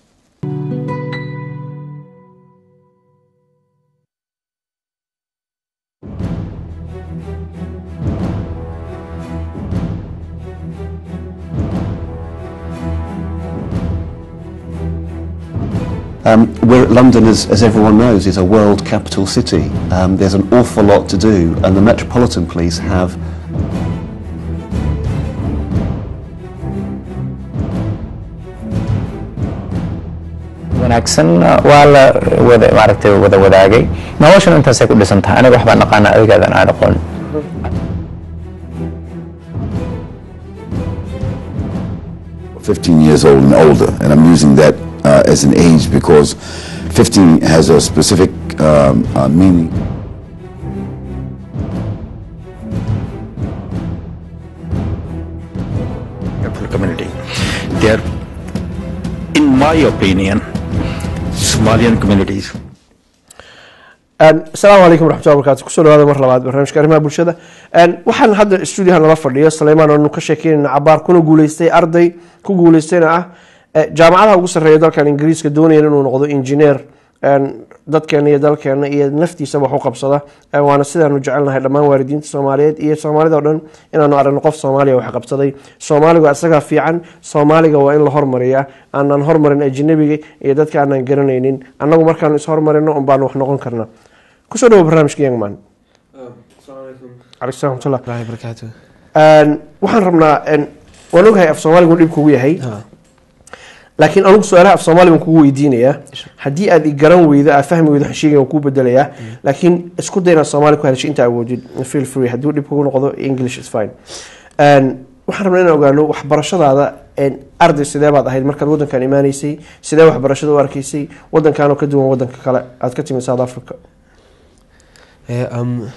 Um, we're, London, as, as everyone knows, is a world capital city. Um, there's an awful lot to do, and the Metropolitan Police have wanaagsan waa la wada maaragtay wada wadaagay noloshan intaasay ku dhisan tahay aniga waxbaan aqaana adigaadan aan aqoon 15 years old and older, and I'm using that uh, as an age because 15 has a specific um, uh, meaning. Catholic community. They are, in my opinion, Somalian communities Een, asalaamu calaykum waraxmatullahi wabarakaatu kusoo dhawaada mar labaad barnaamijka arrimaha bulshada Een, waxaan hadda stuudiyaha nala fadhiyo saleymaan oonu ka sheekeynayna cabaar kuna guuleystay arday ku guuleystayna ah eh, jaamacadaha ugu sarreeya dalkan ingiriiska doonaya inuu noqdo injineer een, dadkeena iyo dalkeena iyo naftiisa wax u qabsada Een, waana sidaanu jecelnahay dhammaan waalidiinta soomaaliyeed iyo soomaalida oo dhan inaanu aragno qof soomaaliya wax qabsaday soomaaligu isagaa fiican soomaaliga waa in la hormariyaa aanan hormarin ajnabiga iyo dadka aanan garanaynin annagu markaanu is hormarino un baanu wax noqon karnaa kusoo dhawo barnaamijka youngman calaykum salaam barakaatu Een, waxaan rabnaa een, waan ogahay af soomaaligu dhib kugu yahay laakiin anugu su-aalaha af soomaali baan kugu weydiinayaa haddii aad i garan weydo aad fahmi weydo waxaan sheegaya waan kuu bedelayaa laakiin isku day inaad soomaali ku hadasho inta awoodid feel free hadduu dhib kugu noqdo english is fine Een, waxaan rabnaa inaan ogaano waxbarashadaada een, arday sidee baad ahayd markaad wadankan imaanaysay sidee waxbarashada u arkaysay wadankanoo ka duwan wadanka kale aad ka timid south africa Yeah, um,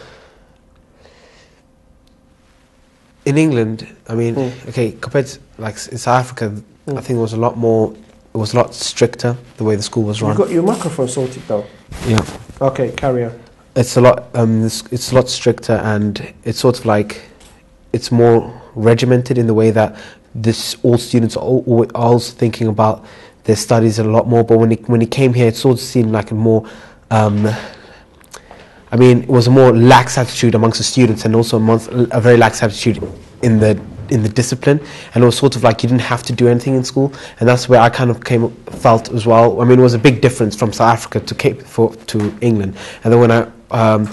in England, I mean, Mm. okay, compared to like s- in South Africa, I think it was a lot more. It was a lot stricter the way the school was You run. got your microphone sorted though. yeah, Okay, carry on. it's a lot. Um, it's, it's a lot stricter, and it's sort of like it's more regimented in the way that this all students are, al- al- are also thinking about their studies a lot more. But when it when it came here, it sort of seemed like a more um, I mean, it was a more lax attitude amongst the students, and also amongst a very lax attitude in the in the discipline. And it was sort of like you didn't have to do anything in school, and that's where I kind of came felt as well. I mean, it was a big difference from South Africa to Cape for to England. And then when I um,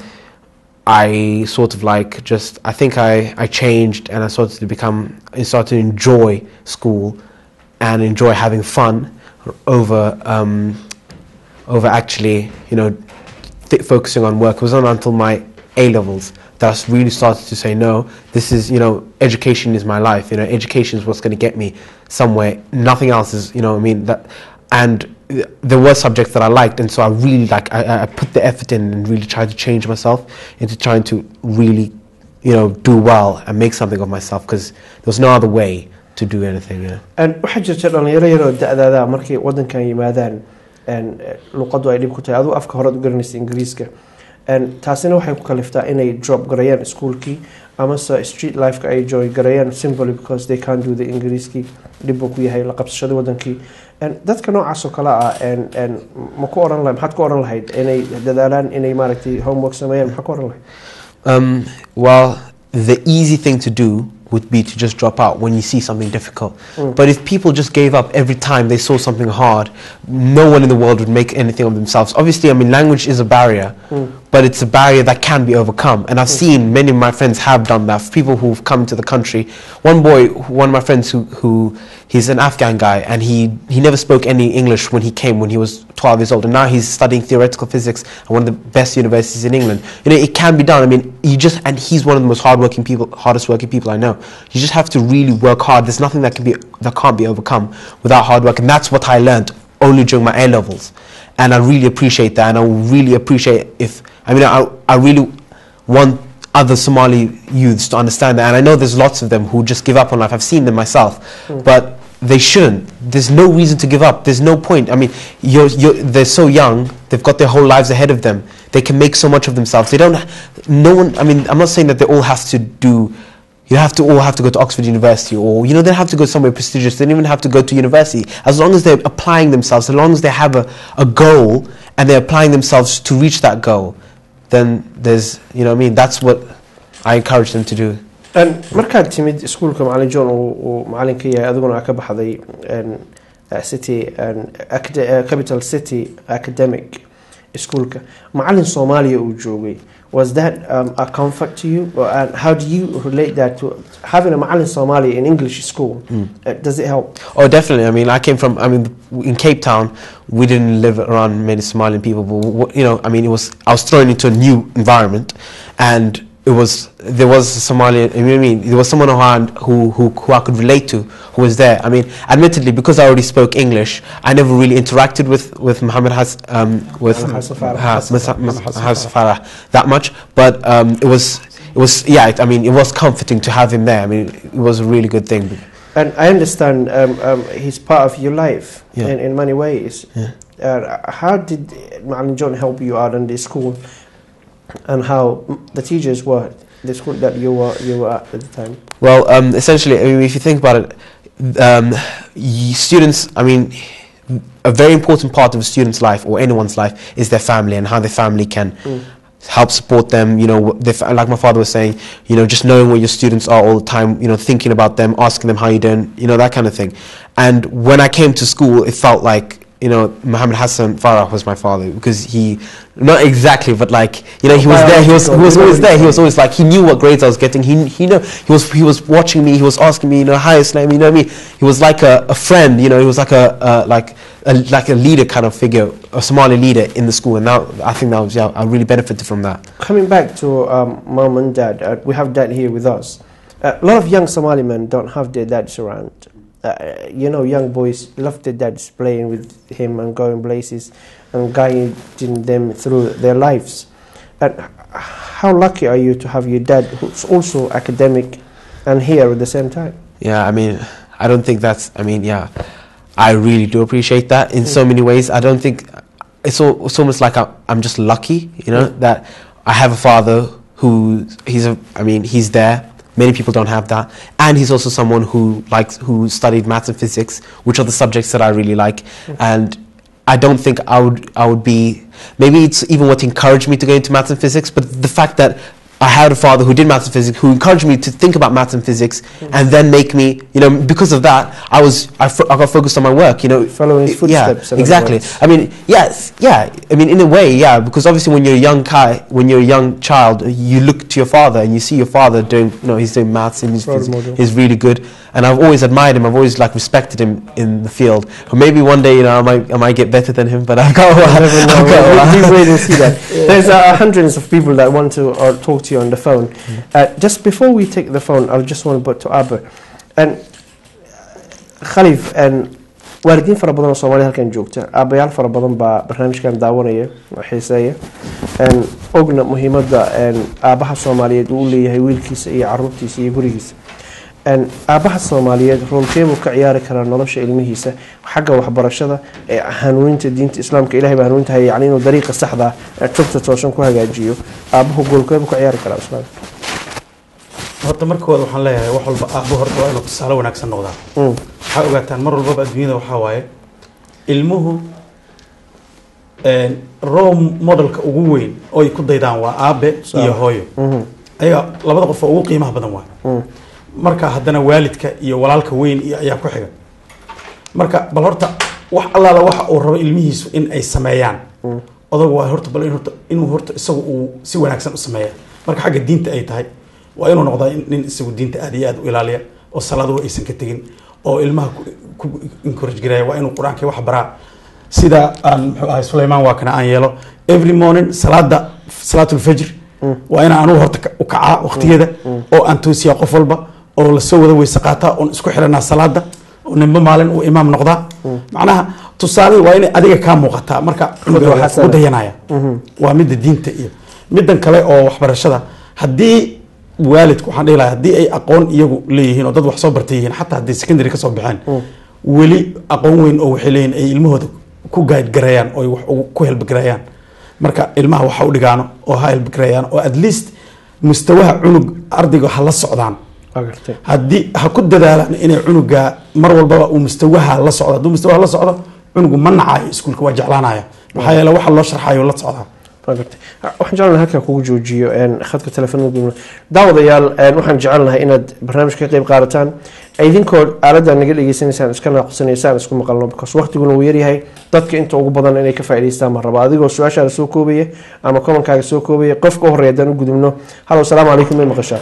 I sort of like just I think I, I changed and I started to become I started to enjoy school and enjoy having fun over um, over actually you know th- focusing on work. It wasn't until my A levels that I really started to say no. This is you know education is my life. You know education is what's going to get me somewhere. Nothing else is you know I mean that and th- there were subjects that I liked, and so I really like I- I, I put the effort in and really tried to change myself into trying to really, you know, do well and make something of myself because there was no other way to do anything. You know. Een, waxaa jirta dhalinyaro yaroo da-daada markay wadankan yimaadaan een, eh, luqaddu ay dhib ku tahay aduu afka horead u garanaysa ingiriiska Een, taasina waxay ku kaliftaa inay drop garayaan iskuolkii amase street lifeka ay joy garayaan simply because they can't do the ingiriiskii dhib buu ku yahay la qabsashada wadankii Een, dadka noocaas oo kale ah een, een, ma ku oran lahayd maxaad ku oran lahayd inay dadaalaan inay maaragtay homework sameeyaan maxaa ku oran lahayd Um, well, the easy thing to do would be to just drop out when you see something difficult. But if people just gave up every time they saw something hard, no one in the world would make anything of themselves. Obviously, I mean, language is a barrier, but it's a barrier that can be overcome. And I've seen many of my friends have done that. People who've come to the country. One boy, one of my friends who, who he's an Afghan guy, and he, he never spoke any English when he came when he was 12 years old, and now he's studying theoretical physics at one of the best universities in England. You know, it can be done. I mean, you just and he's one of the most hardworking people, hardest working people I know. You just have to really work hard. There's nothing that can be that can't be overcome without hard work, and that's what I learned only during my A levels, and I really appreciate that, and I really appreciate if I mean I I really want other Somali youths to understand that. And I know there's lots of them who just give up on life. I've seen them myself. But they shouldn't. There's no reason to give up. There's no point. I mean, you're, you're, they're so young. They've got their whole lives ahead of them. They can make so much of themselves. They don't, no one, I mean, I'm not saying that they all have to do, you have to all have to go to Oxford University or, you know, they don't have to go somewhere prestigious. They don't even have to go to university. As long as they're applying themselves, as long as they have a, a goal and they're applying themselves to reach that goal, then there's, you know what I mean? That's what I encourage them to do. Een, markaad timid iskuulka macalin john uu uu macalin ka yahay adiguna aa ka baxday een, eh, city een, acad- eh, capital city academic iskuulka macalin soomaaliya uu joogay was that um, a comfort to you Or, and how do you relate that to having a macalin Somali in English school uh, does it help Oh, definitely. I mean, I came from. I mean, in Cape Town, we didn't live around many Somalian people, but w- you know, I mean, it was. I was thrown into a new environment, and it was there was a Somalian. I mean, I mean, there was someone around who, who who I could relate to, who was there. I mean, admittedly, because I already spoke English, I never really interacted with with Muhammad Has um, with Muhammad Hassan Farah. Ha- Hassan Musa- Farah. Mus- Hassan Hassan Farah that much, but um, it was. It was yeah. It, I mean, it was comforting to have him there. I mean, it was a really good thing. and I understand um, um, he's part of your life Yeah. in, in many ways Yeah. uh, how did Macalin John help you out in the school and how the teachers were the school that you were you were at at the time Well, um, essentially, I mean, if you think about it, um, y- students, I mean, a very important part of a student's life or anyone's life is their family and how their family can help support them. You know, their fa- like my father was saying, you know, just knowing where your students are all the time, you know, thinking about them, asking them how you doing, you know, that kind of thing. And when I came to school, it felt like, you know, Muhammad Hassan Farah was my father because he, not exactly, but like, you know, he was there, he was, he was always there, he was always like, he knew what grades I was getting, he, he know, he was, he was watching me, he was asking me, you know, hi Islam, you know what I mean? He was like a, a friend, you know, he was like a, uh, like, a, like a leader kind of figure, a Somali leader in the school, and now I think that was, yeah, I really benefited from that. coming back to um, mom and dad uh, we have dad here with us uh, a lot of young Somali men don't have their dads around uh, you know young boys love their dads playing with him and going places and guiding them through their lives and how lucky are you to have your dad who's also academic and here at the same time? Yeah, I mean, I don't think that's. I mean, yeah, I really do appreciate that in so many ways. I don't think it's all, it's almost like I'm, I'm just lucky, you know, that I have a father who he's a. I mean, he's there. Many people don't have that, and he's also someone who likes who studied maths and physics, which are the subjects that I really like, and. I don't think I would I would be maybe it's even what encouraged me to go into maths and physics, but the fact that I had a father who did maths and physics, who encouraged me to think about maths and physics, and then make me, you know, because of that, I was, I, fo- I got focused on my work, you know. Following his Yeah, footsteps, in other exactly. words. I mean, yes, yeah. I mean, in a way, yeah, because obviously when you're a young guy, when you're a young child, you look to your father and you see your father doing, you know, he's doing maths and he's, Role he's, model. he's really good. And I've always admired him. I've always like respected him in the field. Or maybe one day, you know, I might, I might get better than him. But I've got a while. never know. I've got a We- while. we wait and see that. There's uh, hundreds of people that want to uh, talk to you on the phone. Uh, just before we take the phone, I just want to put to Abba. And Khalif, and waalidiin fara badan oo Soomaali halkan joogta aabayaal fara badan baa barnaamijkan daawanaya oo xiiseeya een ogna muhiimadda een aabaha Soomaaliyeed uu u leeyahay wiilkiisa iyo caruurtiisa iyo gurigiisa een aabaha Soomaaliyeed roolkeebuu ka ciyaari karaa nolosha ilmihiisa xagga waxbarashada ee hanuuninta diinta islaamka ilaahay baa hanuuninta haya yacni inuu dariiqa saxda ah ee tubta toosan ku hagaajiyo aabuhu goolkeebuu ka ciyaari karaa islaamka horta markooda waxaan leeyahay wax walba aabbo horta waa inuu tusaale wanaagsan noqdaa Mm. waxaa ogaataan mar walbaba adduunyada waxaa waaye ilmuhu een, role modelka ugu weyn oo ay ku daydaan waa aabe iyo hooyo ayaga labada qof oo ugu qiimaha badan waay marka haddana waalidka iyo walaalka weyn iyo ayaa ku xiga marka bal horta wax allaala waxa uu rabo ilmihiisu in ay sameeyaan odagu waa horta bal in horta inuu horta isagu uu si wanaagsan u sameeya marka xagga diinta ay tahay waa inuu noqdaa in- nin isagu diinta aad iyo aad u ilaaliya oo salaaduhu aysan ka tegin oo ilmaha ku- ku encourage gareeya waa inuu qur-aanka wax baraa sida aan muxuu ahay sulaymaan waa kana aan yeelo every morning salaada salaatulfajr waa inaan anugu horta ka- u kacaa waqtigeeda oo aan toosiyaa qof walba oo lasoo wada weyse qaataa oon isku xiranaa salaada oo ninba maalin uu imaam noqdaa macnaha tusaale waa inay adiga kaa muuqataa marka cunuga waa xasana. ku dayanaya waa midda diinta iyo middan kale oo waxbarashada haddii waalidku waxaan dhihi lahaa haddii ay aqoon iyagu leeyihiin oo dad wax soo bartay yihiin xataa haddii secondary ka soo baxeen weli aqoon weyn oo waxay leeyihin ay ilmahooda ku guide gareeyaan oo ay wax ugu- ku helbgareeyaan marka ilmaha waxa u dhigaano oo ha helbgareeyaan oo at least mustawaha cunug ardayga ha la socdaan Waa gartay. haddii ha ku dadaalaan inay cunuga mar walbaba uu mustawaha la socdo hadduu mustawaha la socdo cunugu ma nacayo iskuulka waa jeclaanaya maxaa yeele waxa loo sharxayo la socdaa Waa gartay. waxaan jecelnahay halkan kugu joojiyo een, khadka telefoonada gudubna daawadayaal een, waxaan jecelnahay inaad barnaamijka ka qayb qaadataan idinkoo aaladda naga dhegeysanaysaan iska naaqusanaysaan isku maqalno because waqtiguna uu yaryahay dadka inta ugu badan inay ka faa'iidaystaan ma raba adigoo su-aashaada soo koobaya ama komankaaga soo koobaya qofka u horreeya haddaan u gudubno halo asalaamu calaykum may maqashaa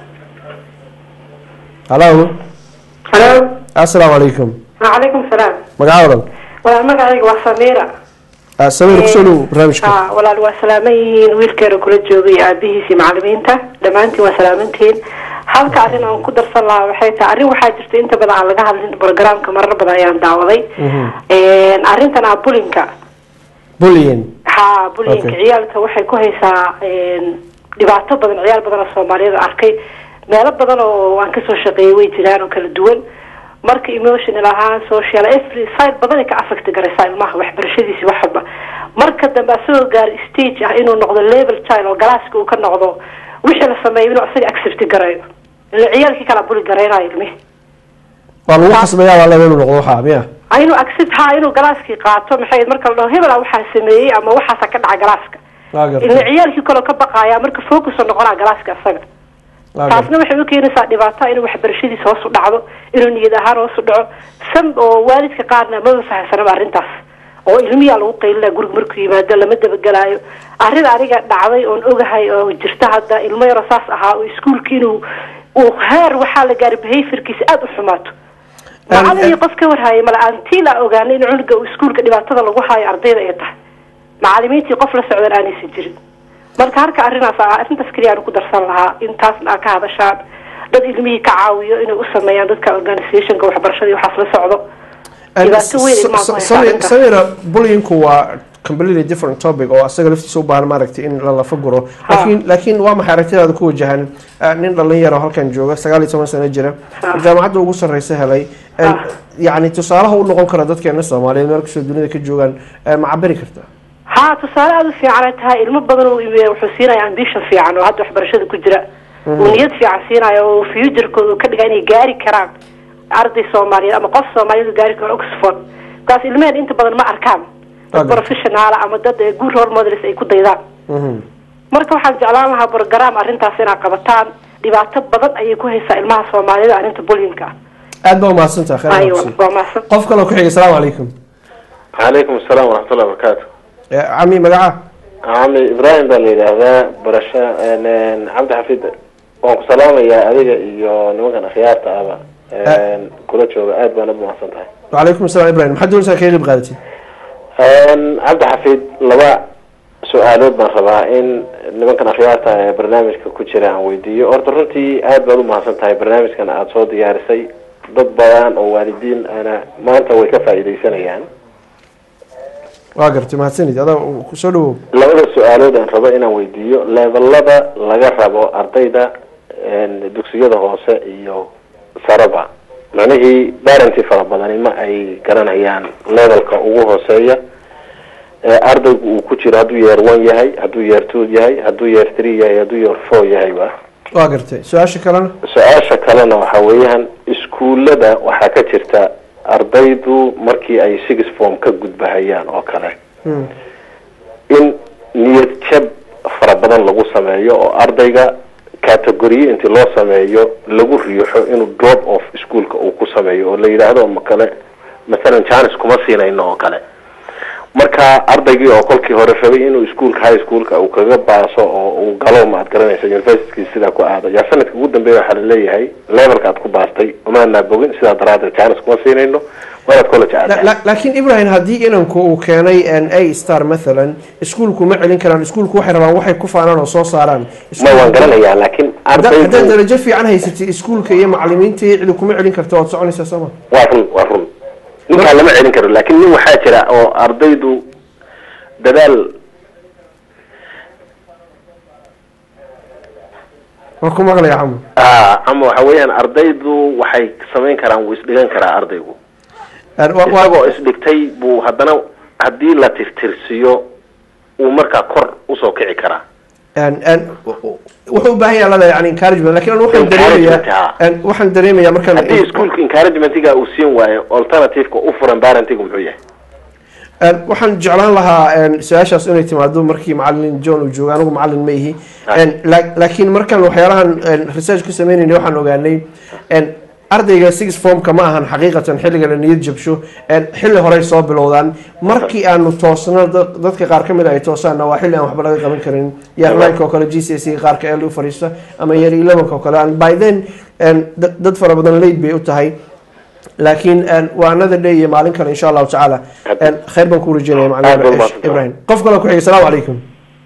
halo halo asalaamu calaykum وعليكم السلام magaca wadan ولا مقعي وسميرة Ah, sawir kusoo dhow barnaamijka ها ولا waa salaaman yihiin wiilkeena kula joogay aabihiisii macalimiinta dhammaantiin waa salaamantihiin halka arrin aan ku darsan lahaa waxay tahay arrin waxaa jirta inta badan aan laga hadlin programka marar badan ayaan daawaday arrintan ah bulinka bullying ha bulinka Okay. ciyaalka waxay ku haysaa een, dhibaato badan ciyaal badan oo soomaaliyeed arkay meelo badan oo aan kasoo shaqeeyay way jiraan oo kala duwan marka emotional ahaan social every side badan ay ka affect garaysaa ilmaha waxbarashadiisi wax walba marka dambe asagoo gaar stage ah inuu noqdo level child oo galaaska uu ka noqdo wixii la sameeyo inuu asaga accept garayo ila ciyaalkii kala buli garaynayo ilmihi waa lagu khasbayaa waa laba inuu noqdo waxaa miya Ah, inuu accept ha inuu galaaskii qaato maxay marka la dhaho hebela waxaa sameeyey ama waxaasa ka dhaca galaaska waa gartay ila ciyaalkii kaloo ka baqaya marka focus oo noqonaa galaaska asaga waa gartay taasna waxay u keenaysaa dhibaato inuu waxbarashadiisa hoos u dhacdo inuu niyad ahaan hoos u dhaco san oo waalidka qaarna maba fahamsanaba arrintaas oo ilmiyaa lagu qaylina guriga markuu yimaado lama dabagelaayo arrin aniga dhacday oon ogahay oo jirta hadda ilmo yaro saas ahaa oo iskuulka inuu uu heer waxaa la gaaray behaviorkiisa aada u xumaato macalin iyo qof ka warhaayay mala aantii la ogaanay in cunuga uu iskuulka dhibaatada lagu haayo ardayda ay tahay macalimiintii qof la socdan aanaysan jirin marka halka arrinaas ah arrintaas keliya aan ku darsan lahaa intaasna aa ka hadashaan dad ilmihii ka caawiyo inay u sameeyaan dadka organizationka waxbarashada iyo waxaas la socdo dhibaato weyn ilmaha ku haysa arrintaas. samira bulyinku waa completely different topic oo asaga laftiisa u baahan maaragtay in la lafa guro laakiin laakiin waa maxay aragtidaada ku wajahan ah, nin dhalinyaro halkan jooga sagaal iyo toban sano jira jaamacadda ugu sarreysa helay En, yacni tusaalaha u noqon kara dadkeena soomaaliyeed meel kastoo dunida ka joogaan eh, ma cabiri karta haa tusaale aada u fiican ay tahay ilmo badan uu ime- wuxuu siinaya ambition fiican oo hadda waxbarashada ku jira uu niyad fiican siinaya oo futurekooda uu ka dhiga inay gaari karaan arday soomaaliyeed ama qof soomaaliyeed uu gaari karo oxford markaas ilmaheen inta badan ma arkaan dad professionaala ama dad eh, good role models ay ku daydaan marka waxaan jeclaan lahaa program arrintaas inaad qabataan dhibaato badan ayay ku haysaa ilmaha soomaaliyeed arrinta bullyingka aad baa umahadsantaha khayr Aywa, nafsi. waa mahadsan qof kaloo ku xiga asalaamu calaykum calaykum asalaam waraxmatullahi wabarakaatu Eh, cami magaca cami ibraahim baa la yidhaahdaa barasho n- cabdi xafid waan ku salaamayaa adiga iyo nimankan akhyaarta ahba n- kula jooga aad baana umahadsan tahay wacalaykum asalaam ibrahim maxaad doonaysaa kaga qayb qaadatid N- cabdi xafid laba su-aalood baan rabaa in nimankan akhyaarta ee barnaamijka ku jira aan weydiiyo horta runtii aad baad umahadsan tahay barnaamijkan aada soo diyaarisay dad badan oo waalidiin ana maanta way ka faa'iidaysanayaan waa gartay mahadsanid adaa kusoo dhawow labada su-aalood aan rabo inaan weydiiyo levelada laga rabo ardayda n- dugsiyada hoose iyo saraba macnihii barenty fara badani ma ay garanayaan levelka ugu hooseeya ee ardaygu uu ku jiro hadduu yeer one yahay hadduu yeer two yahay hadduu yeer three yahay hadduu yeer four yahayba waa gartay su-aasha kalena su-aasha kalena waxaa weeyaan iskuullada waxaa ka jirta ardaydu markii ay six form ka gudbahayaan oo kale Hmm. in niyad jab fara badan lagu sameeyo oo ardayga categoriye intii loo sameeyo lagu riixo inuu drop off iskuolka uu ku sameeyo oo la yidhaahdo ma kale masalan janis kuma siinayno oo kale marka ardaygii oo kolkii hore rabay inuu iskuolka high schoolka uu kaga baaso oo uu galo ma ad garanaysa university sidaa ku aado yaa sanadka ugu dambeeya waxaa laleeyahay levelka aad ku baastay umaanaa bogin sidaa daraadeed janis kuma siinayno waa inaad college aada La- la- laakiin ibrahim haddii inanku uu keenay n a star mathalan iskuulku ma celin karaan iskuulku waxay rabaan waxay ku faanaan oo soo saaraan ma waan garanayaa laakiin Hadda- haddaad ardaydu darajo fiican haysatid iskuulka iyo macalimiinta iyo cidi kuma celin karta waad soconaysaa sooma waa run waa run ninkaa lama celin karo laakiin nin waxaa jira oo ardaydu dadaal waa ku maqlaya camu ah ama waxa weeyaan ardaydu waxay samayn karaan wuu isdhigan karaa ardaygu isagoo isdhigtay buu haddana haddii la tirtirsiyo uu markaa kor usoo kici karaa En- en, wuxuu u baahan yahay lada yani encouragement lakin anu waxaan Encouragement, dareemayaa en, waxaan dareemayaa markaan haddii iskuolka encouragementiga uu siin waayo alternativeka u furan parentigu muxuu yahay En, waxaan jeclaan lahaa en, su-aashaas inay timaado markii macalin john uu joogo anigu macalin ma ihi En, la- laakiin markaan waxyaalahan en, research ku sameynayna waxaan ogaanay en, ardayga six formka ma ahan xaqiiqatan xilliga la niyad jabsho en, xilli horey soo bilowdaan markii aanu toosno dad- dadka qaar kamid ay toosaanna waa xilli aan waxba laga qaban karin year nine oo kale g c s qaarka ee u fadhiista ama year eleven oo kale and by then en, dad dad fara badan late bay u tahay laakiin en, waa another day iyo maalin kale insha allahu tacaala En, khayr baan ku rajeynaya Aad baad macalin umahadsantahay. ibrahim qof kale ku xiga asalaamu calaykum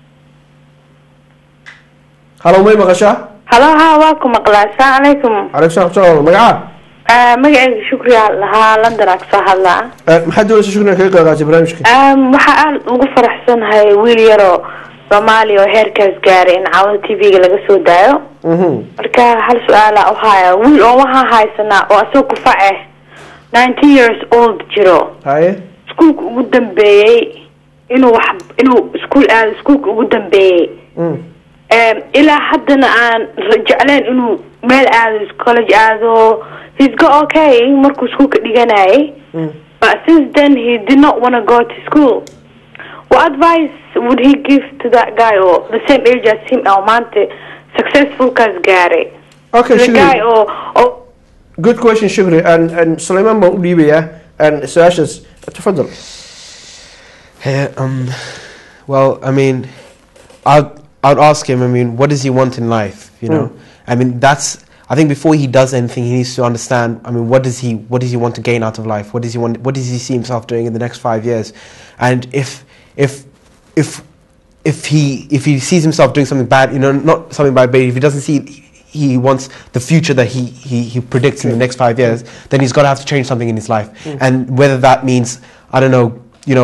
halo may maqashaa halo haa waa ku maqlaa asalaamu calaykum calaykum salam waraxmatullahi magaca Ah, magacayga shukriya lahaa london aa kasoo hadlaa Eh, maxaad doonaysa shukriga kaga qayb qaatay barnaamijka Um, waxaa aada ugu faraxsanahay wiil yaroo soomaaliya oo heerkaas gaaray in caawada t v-ga laga soo daayo Mhm. marka hal su-aala u haya wiil oo waxaa haysanaa oo asagoo kufac ah nineteen years old jiro haye iskuulka ugu dambeeyey inuu wax inuu iskuul aado iskuulka ugu dambeeyey Mm. Um, ilaa haddana aan ra- jecleen inuu meel aado college aado he's go okay markuu iskuulka dhiganayay Mm. but since then he did not want to go to school what advice would he give to that guy or the same age as him oo maanta successful kaas gaaray Okay, the Shukri. guy oo oo good question shukri and and sulayman baan u dhiibayaa and su-aashaas tafadal Yeah, um, well, I mean, I'd, I'd ask him, I mean, what does he want in life? You know, I mean, that's, I think before he does anything, he needs to understand, I mean, what does he, what does he want to gain out of life? What does he want, what does he see himself doing in the next five years? And if, if, if, if he, if he sees himself doing something bad, you know, not something bad, but if he doesn't see he wants the future that he, he, he predicts in the next five years, then he's got to have to change something in his life. Mm. And whether that means, I don't know, you know,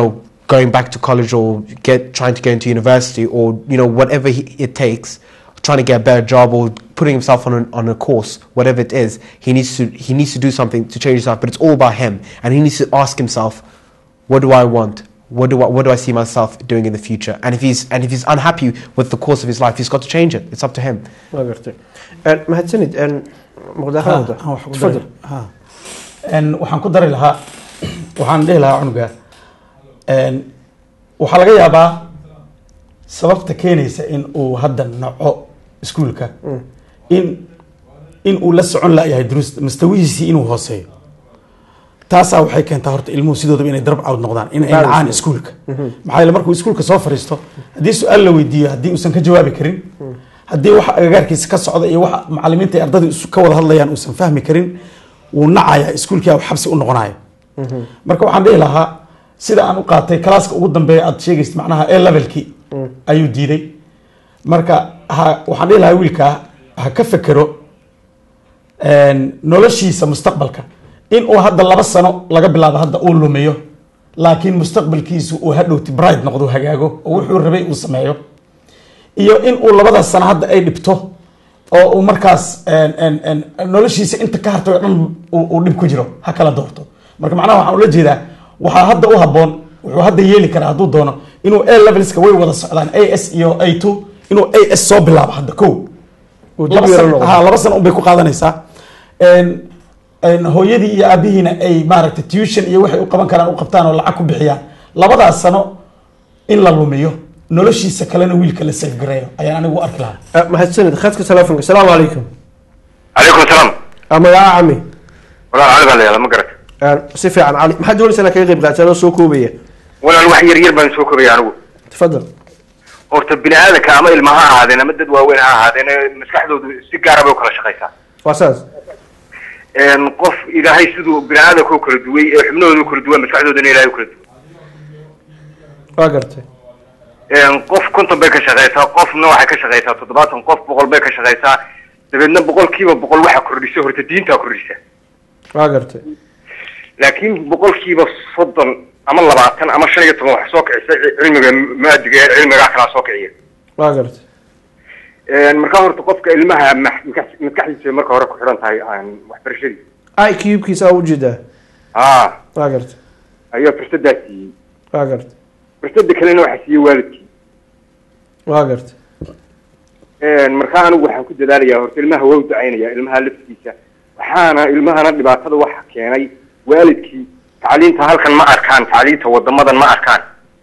going back to college or get trying to get into university or you know whatever he, it takes trying to get a better job or putting himself on a, on a course whatever it is he needs to he needs to do something to change himself but it's all about him and he needs to ask himself what do I want what do I, what do I see myself doing in the future and if he's and if he's unhappy with the course of his life he's got to change it it's up to him waa gartay Een, mahadsanid een, muqdaha wada Ha, waxaan ku tafadal dari- ha. Een, waxaan ku dari lahaa waxaan dhihi lahaa cunuga een, waxaa laga yaabaa sababta keenaysa in uu hadda naco iskuulka in in uu la socon layahay duruusta mustawihiisii inuu hooseeyo taasaa waxay keentaa horta ilmuhu sidoodaba inay darab cawd noqdaan inay Baalis. nacaan iskuulka maxaa yeele markuu iskuulka soo fariisto haddii su-aal la weydiiyo haddii uusan ka jawaabi karin haddii waxa agagaarkiisa ka socda iyo waxa macalimiinta iyo ardaydu isu- ka wada hadlayaan uusan fahmi karin wuu nacayaa iskuulkii uu xabsi u noqonaya marka waxaan dhihi lahaa sida aan u qaatay kalaaska ugu dambeeya aad sheegaysid macnaha a levelkii ayuu diiday marka ha waxaan dhihi lahaa wiilkaa ha ka fekero een, noloshiisa mustaqbalka in uu hadda laba sano laga bilaabo hadda uu lumiyo laakiin mustaqbalkiisu uu hadhowti bride noqdo hagaago oo wuxuu rabay uu sameeyo iyo in uu labadaas sano hadda ay dhibto oo uu markaas een, een, een, noloshiisa inta ka hartay oo dhan uu uu dhib ku jiro ha kala doorto marka macnaha waxaan ula jeedaa waxaa hadda u habboon wuxuu hadda yeeli karaa hadduu doono inuu a levelska way wada socdaan a s iyo a two inuu a s soo bilaabo hadda ko Uu dib laba yaro sano noqdo. ha laba sano unbay ku qaadanaysaa Een, een, hooyadii iyo aabihiina ay maaragtay tuition iyo waxay u qaban karaan u qabtaan oo lacag ku bixiyaan labadaas sano in la lumiyo noloshiisa kalena wiilka la safgareeyo ayaan anigu u arki lahaa Eh, mahadsanid khadka telefonka asalaamu calaykum calaykum asalaam Ah, magaca cami walaal cali baa la yihahdaa ma garat Een, si fiican cali maxaad doonaysaa inaad kaga qayb qaadataa adoo soo koobaya walaal wax yar yar baan soo kobaya anigu tafadal horta bini aadanka ama ilma ha ahaadeen ama dad waaweyn ha ahaadeen ee maskaxdoodu si gaara bay u kala shaqaysaa waa saas Een, qof ilaahay siduu bini aadanka u kala duway ee xubnahooda u kala duwan maskaxdoodana ilaahay u kala duway waa gartay Een, qof konton bay ka shaqaysaa qofna waxay ka shaqaysaa toddobaatan qof boqol bay ka shaqaysaa dabeedna boqolkiiba boqol waxa kordhisa horta diintaa kordhisa waa gartay laakiin boqolkiiba soddon ama labaatan ama shan iyo toban wax soo kicisa cilmiga maadiga ee cilmigaa kalaa soo kiciya waa gartay Een, markaa horta qofka ilmaha max- maskax- maskaxdiisa marka hore ku xidhan tahay aan waxbarashadii i cubkiisa aa ujeedaa haa waa gartay ayaa fursadaa siiyey waa gartay fursada kalena waxaa siiyey waalidkii waa gartay Een, markaa anigu waxaan ku dadaalayaa horta ilmaha waa u ducaynaya ilmaha laftiisa waxaana ilmahana dhibaatada waxa keenay waalidkii tacliinta halkan ma arkaan tacliinta wadamadan ma arkaan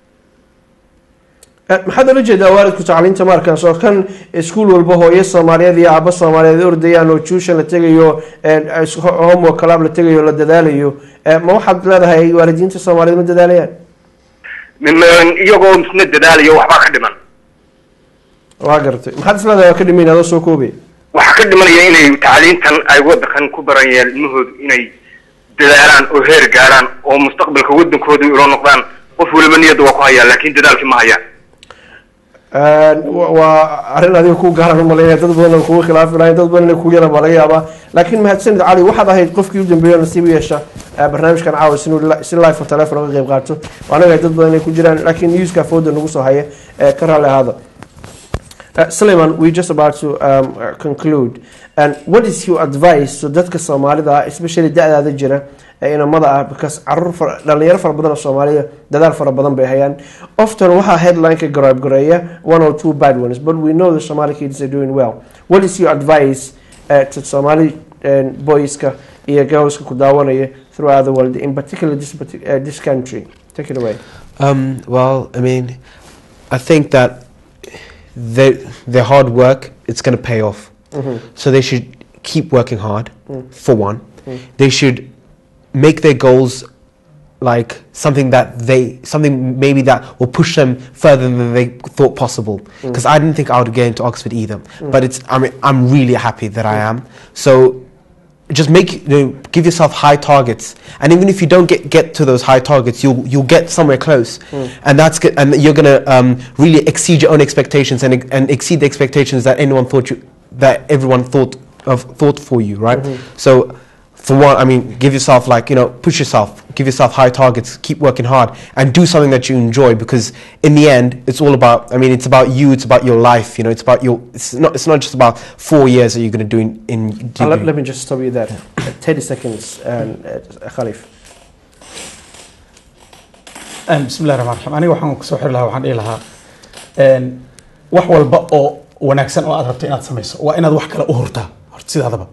Eh, maxaad ola jeedaa waalidku tacliinta markaas oo kan iskuul walba hooyo soomaaliyeed iyo aabba soomaaliyeed ay ordayaan oo tuition la tegayo eh, is- ho- homework club la tegayo la dadaalayo Eh, ma waxaad leedahay waalidiinta soomaaliyeed ma dadaalayaan Nim- iyagoo misna dadaalayo waxbaa ka dhiman waa gartay maxaad is leedahay waa ka dhimayn adoo soo koobaya waxaa ka dhimanaya inay tacliintan ay wadankan ku barayeen ilmahoodu inay dadaalaan oo heer gaaraan oo mustaqbalka wadankooda ilo noqdaan qof waliba niyadda waa ku hayaan laakiin dadaalkii ma hayaan wa- waa arrin adiga ku gaaran u malaynaya dad badan oo kugu khilaafi lahayn dad badan inay kugu yaran baa laga yaabaa laakiin mahadsanid cali waxaad ahayd qofkii u dambeeyo nasiib u yeesha eh, barnaamijkan caawa sinuu li- si live oo telephone uga qayb qaato anaga dad badan inay ku jiraan laakiin newska fooda nagu soo haya eh, ka raalli ahaada Uh, Suleiman, we're just about to um, uh, conclude. And what is your advice to dadka Soomaalida ah, especially da'daada jira ee inamada ah because carruur fara- dhalinyaro fara badan oo Soomaaliya dadaal fara badan bay hayaan. Often waxaa headline-ka garaab gareeya one or two bad ones, but we know the Somali kids are doing well. What is your advice uh, to Somali uh, boyska iyo girlska ku daawanaya throughout the world, in particular this, parti- uh, this country? Take it away. Um, well, I mean, I think that their their hard work it's going to pay off. Mhm. So they should keep working hard. Mm. For one, Mm. they should make their goals like something that they something maybe that will push them further than they thought possible. Mm. Because I didn't think I would get into Oxford either. Mm. But it's I mean I'm really happy that I am. So just make you know, give yourself high targets and even if you don't get, get to those high targets you'll you'll get somewhere close Mm. and that's good and you're gonna um, really exceed your own expectations and, and exceed the expectations that anyone thought you that everyone thought of thought for you right Mhm. so for one I mean give yourself like you know push yourself give yourself high targets, keep working hard, and do something that you enjoy. Because in the end, it's all about. I mean, it's about you. It's about your life. You know, it's about your. It's not. It's not just about four years that you're going to do in. in Uh, let, degree. let me just stop you there. Uh, 30 seconds, um, uh, Khalif. Een, bismillahi raxmaan raxiim aniga waxaan kusoo xiri lahaa waxaan dhihi lahaa een, wax walba oo wanaagsan oo aad rabto inaad samayso waa inaad wax kale u hurtaa horta sidaadaba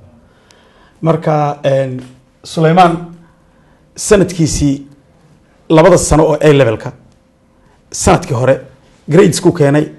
marka een, suleymaan sanadkiisii labada sano oo a levelka sanadkii hore gradesku keenay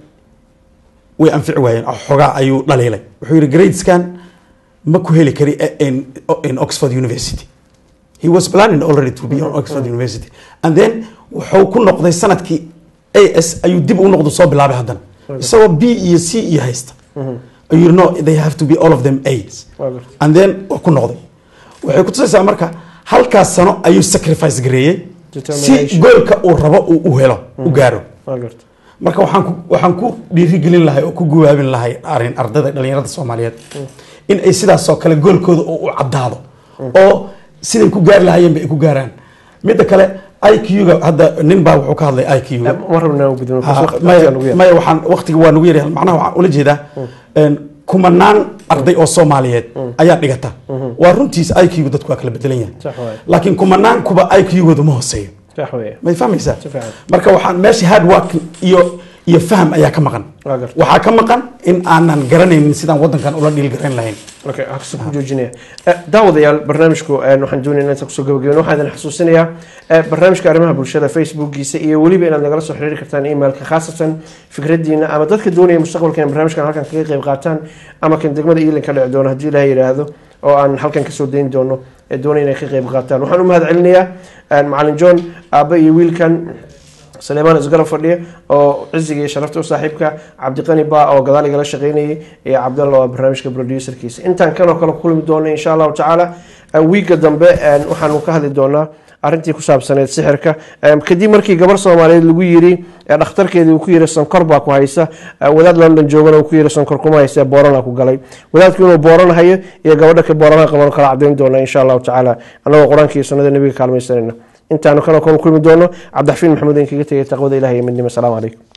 way anfici waayeen oo xogaa ayuu dhaliilay wuxuu yidhi gradeskan ma ku heli kari in, in oxford university he was planning already to be on oxford university and then wuxuu ku noqday sanadkii as ayuu dib u noqdo soo bilaabay haddana isagoo b iyo c iyo haysta ayuu yidhi no they have to be all of them as and then waa ku noqday waxay ku tusaysaa marka halkaas sano ayuu sacrifice gareeyey si Determination. goolka uu rabo uu u helo u gaaro Waa garta. marka waxaan ku waxaan ku dhiirigelin lahay oo ku guwaabin lahay arin ardayda dhalinyarada soomaaliyeed in ay sidaas oo kale goolkooda oo u caddaado oo siday ku gaari lahayeen bay ku gaaraan midda kale iq-ga hadda nin baa wuxuu ka hadlay iq-ga ma rabnaa u gudbino, Ha, waqtiga maya nagu yar. maya waxaan waqtiga waa nagu yaryahay macnaha waxaan ula jeedaa een, kumanaan arday oo soomaaliyeed ayaa dhigata waa runtiis iq-gu dadku waa kala bedelan yahay Sax waaye. laakiin kumanaan kuba iq-gooda ma hooseeyo Sax weeye. may fahmaysaa Si fiican. marka waxaan meesha hard work iyo iyo faham ayaa ka maqan Waa garta. waxaa ka maqan in aanan garanaynin sidaan wadankan ula dhiilgarayn lahayn okay hakasa ku joojinaya Eh, daawadayaal barnaamijku eh, waxaan doonaya inaan kusoo gabagabeyn waxaan idin xasuusinayaa eh, barnaamijka arrimaha bulshada facebookiisa iyo weliba inaad nagala soo xiriiri kartaan emailka khaasatan fikradiina ama dadka doonaya mustaqbalka in barnaamijkan halkan kaga qayb qaataan ama kan degmada iilin ka dhici doono haddii ilaah yidhaahdo oo aan halkan kasoo dayn doono ee doonaya inay ka qayb qaataan waxaan u mahad celinayaa eh, macalin john aabba iyo wiilkan سليمان اسقرب فرديه او عزيزي شرفته وصاحبك عبد القني با او قضالي قال شقيني يا عبد الله برنامجك بروديوسر كيس انت كانوا كانوا كل دونا ان شاء الله تعالى ويك دمبه ان waxaan ka hadli doonaa arrintii ku saabsaneed sixirka kadib markii gabar soomaaliyeed lagu yiri ee dhakhtarkeedii uu ku yiri sonkor baa ku haysa wadaad london joogana uu ku yiri sonkor kuma haysa boorana ku galay wadaadku inuu booran hayo iyo gabadha ka boorana qaban kala cadeyn doona insha allahu tacaala anagoo qur-aanka iyo sunnada nabiga kaalmaysanayna intaanu kana kulmi doono cabdixafiin maxamuud in kaga tegay taqwada ilahi iyo midnimo asalaamu calaykum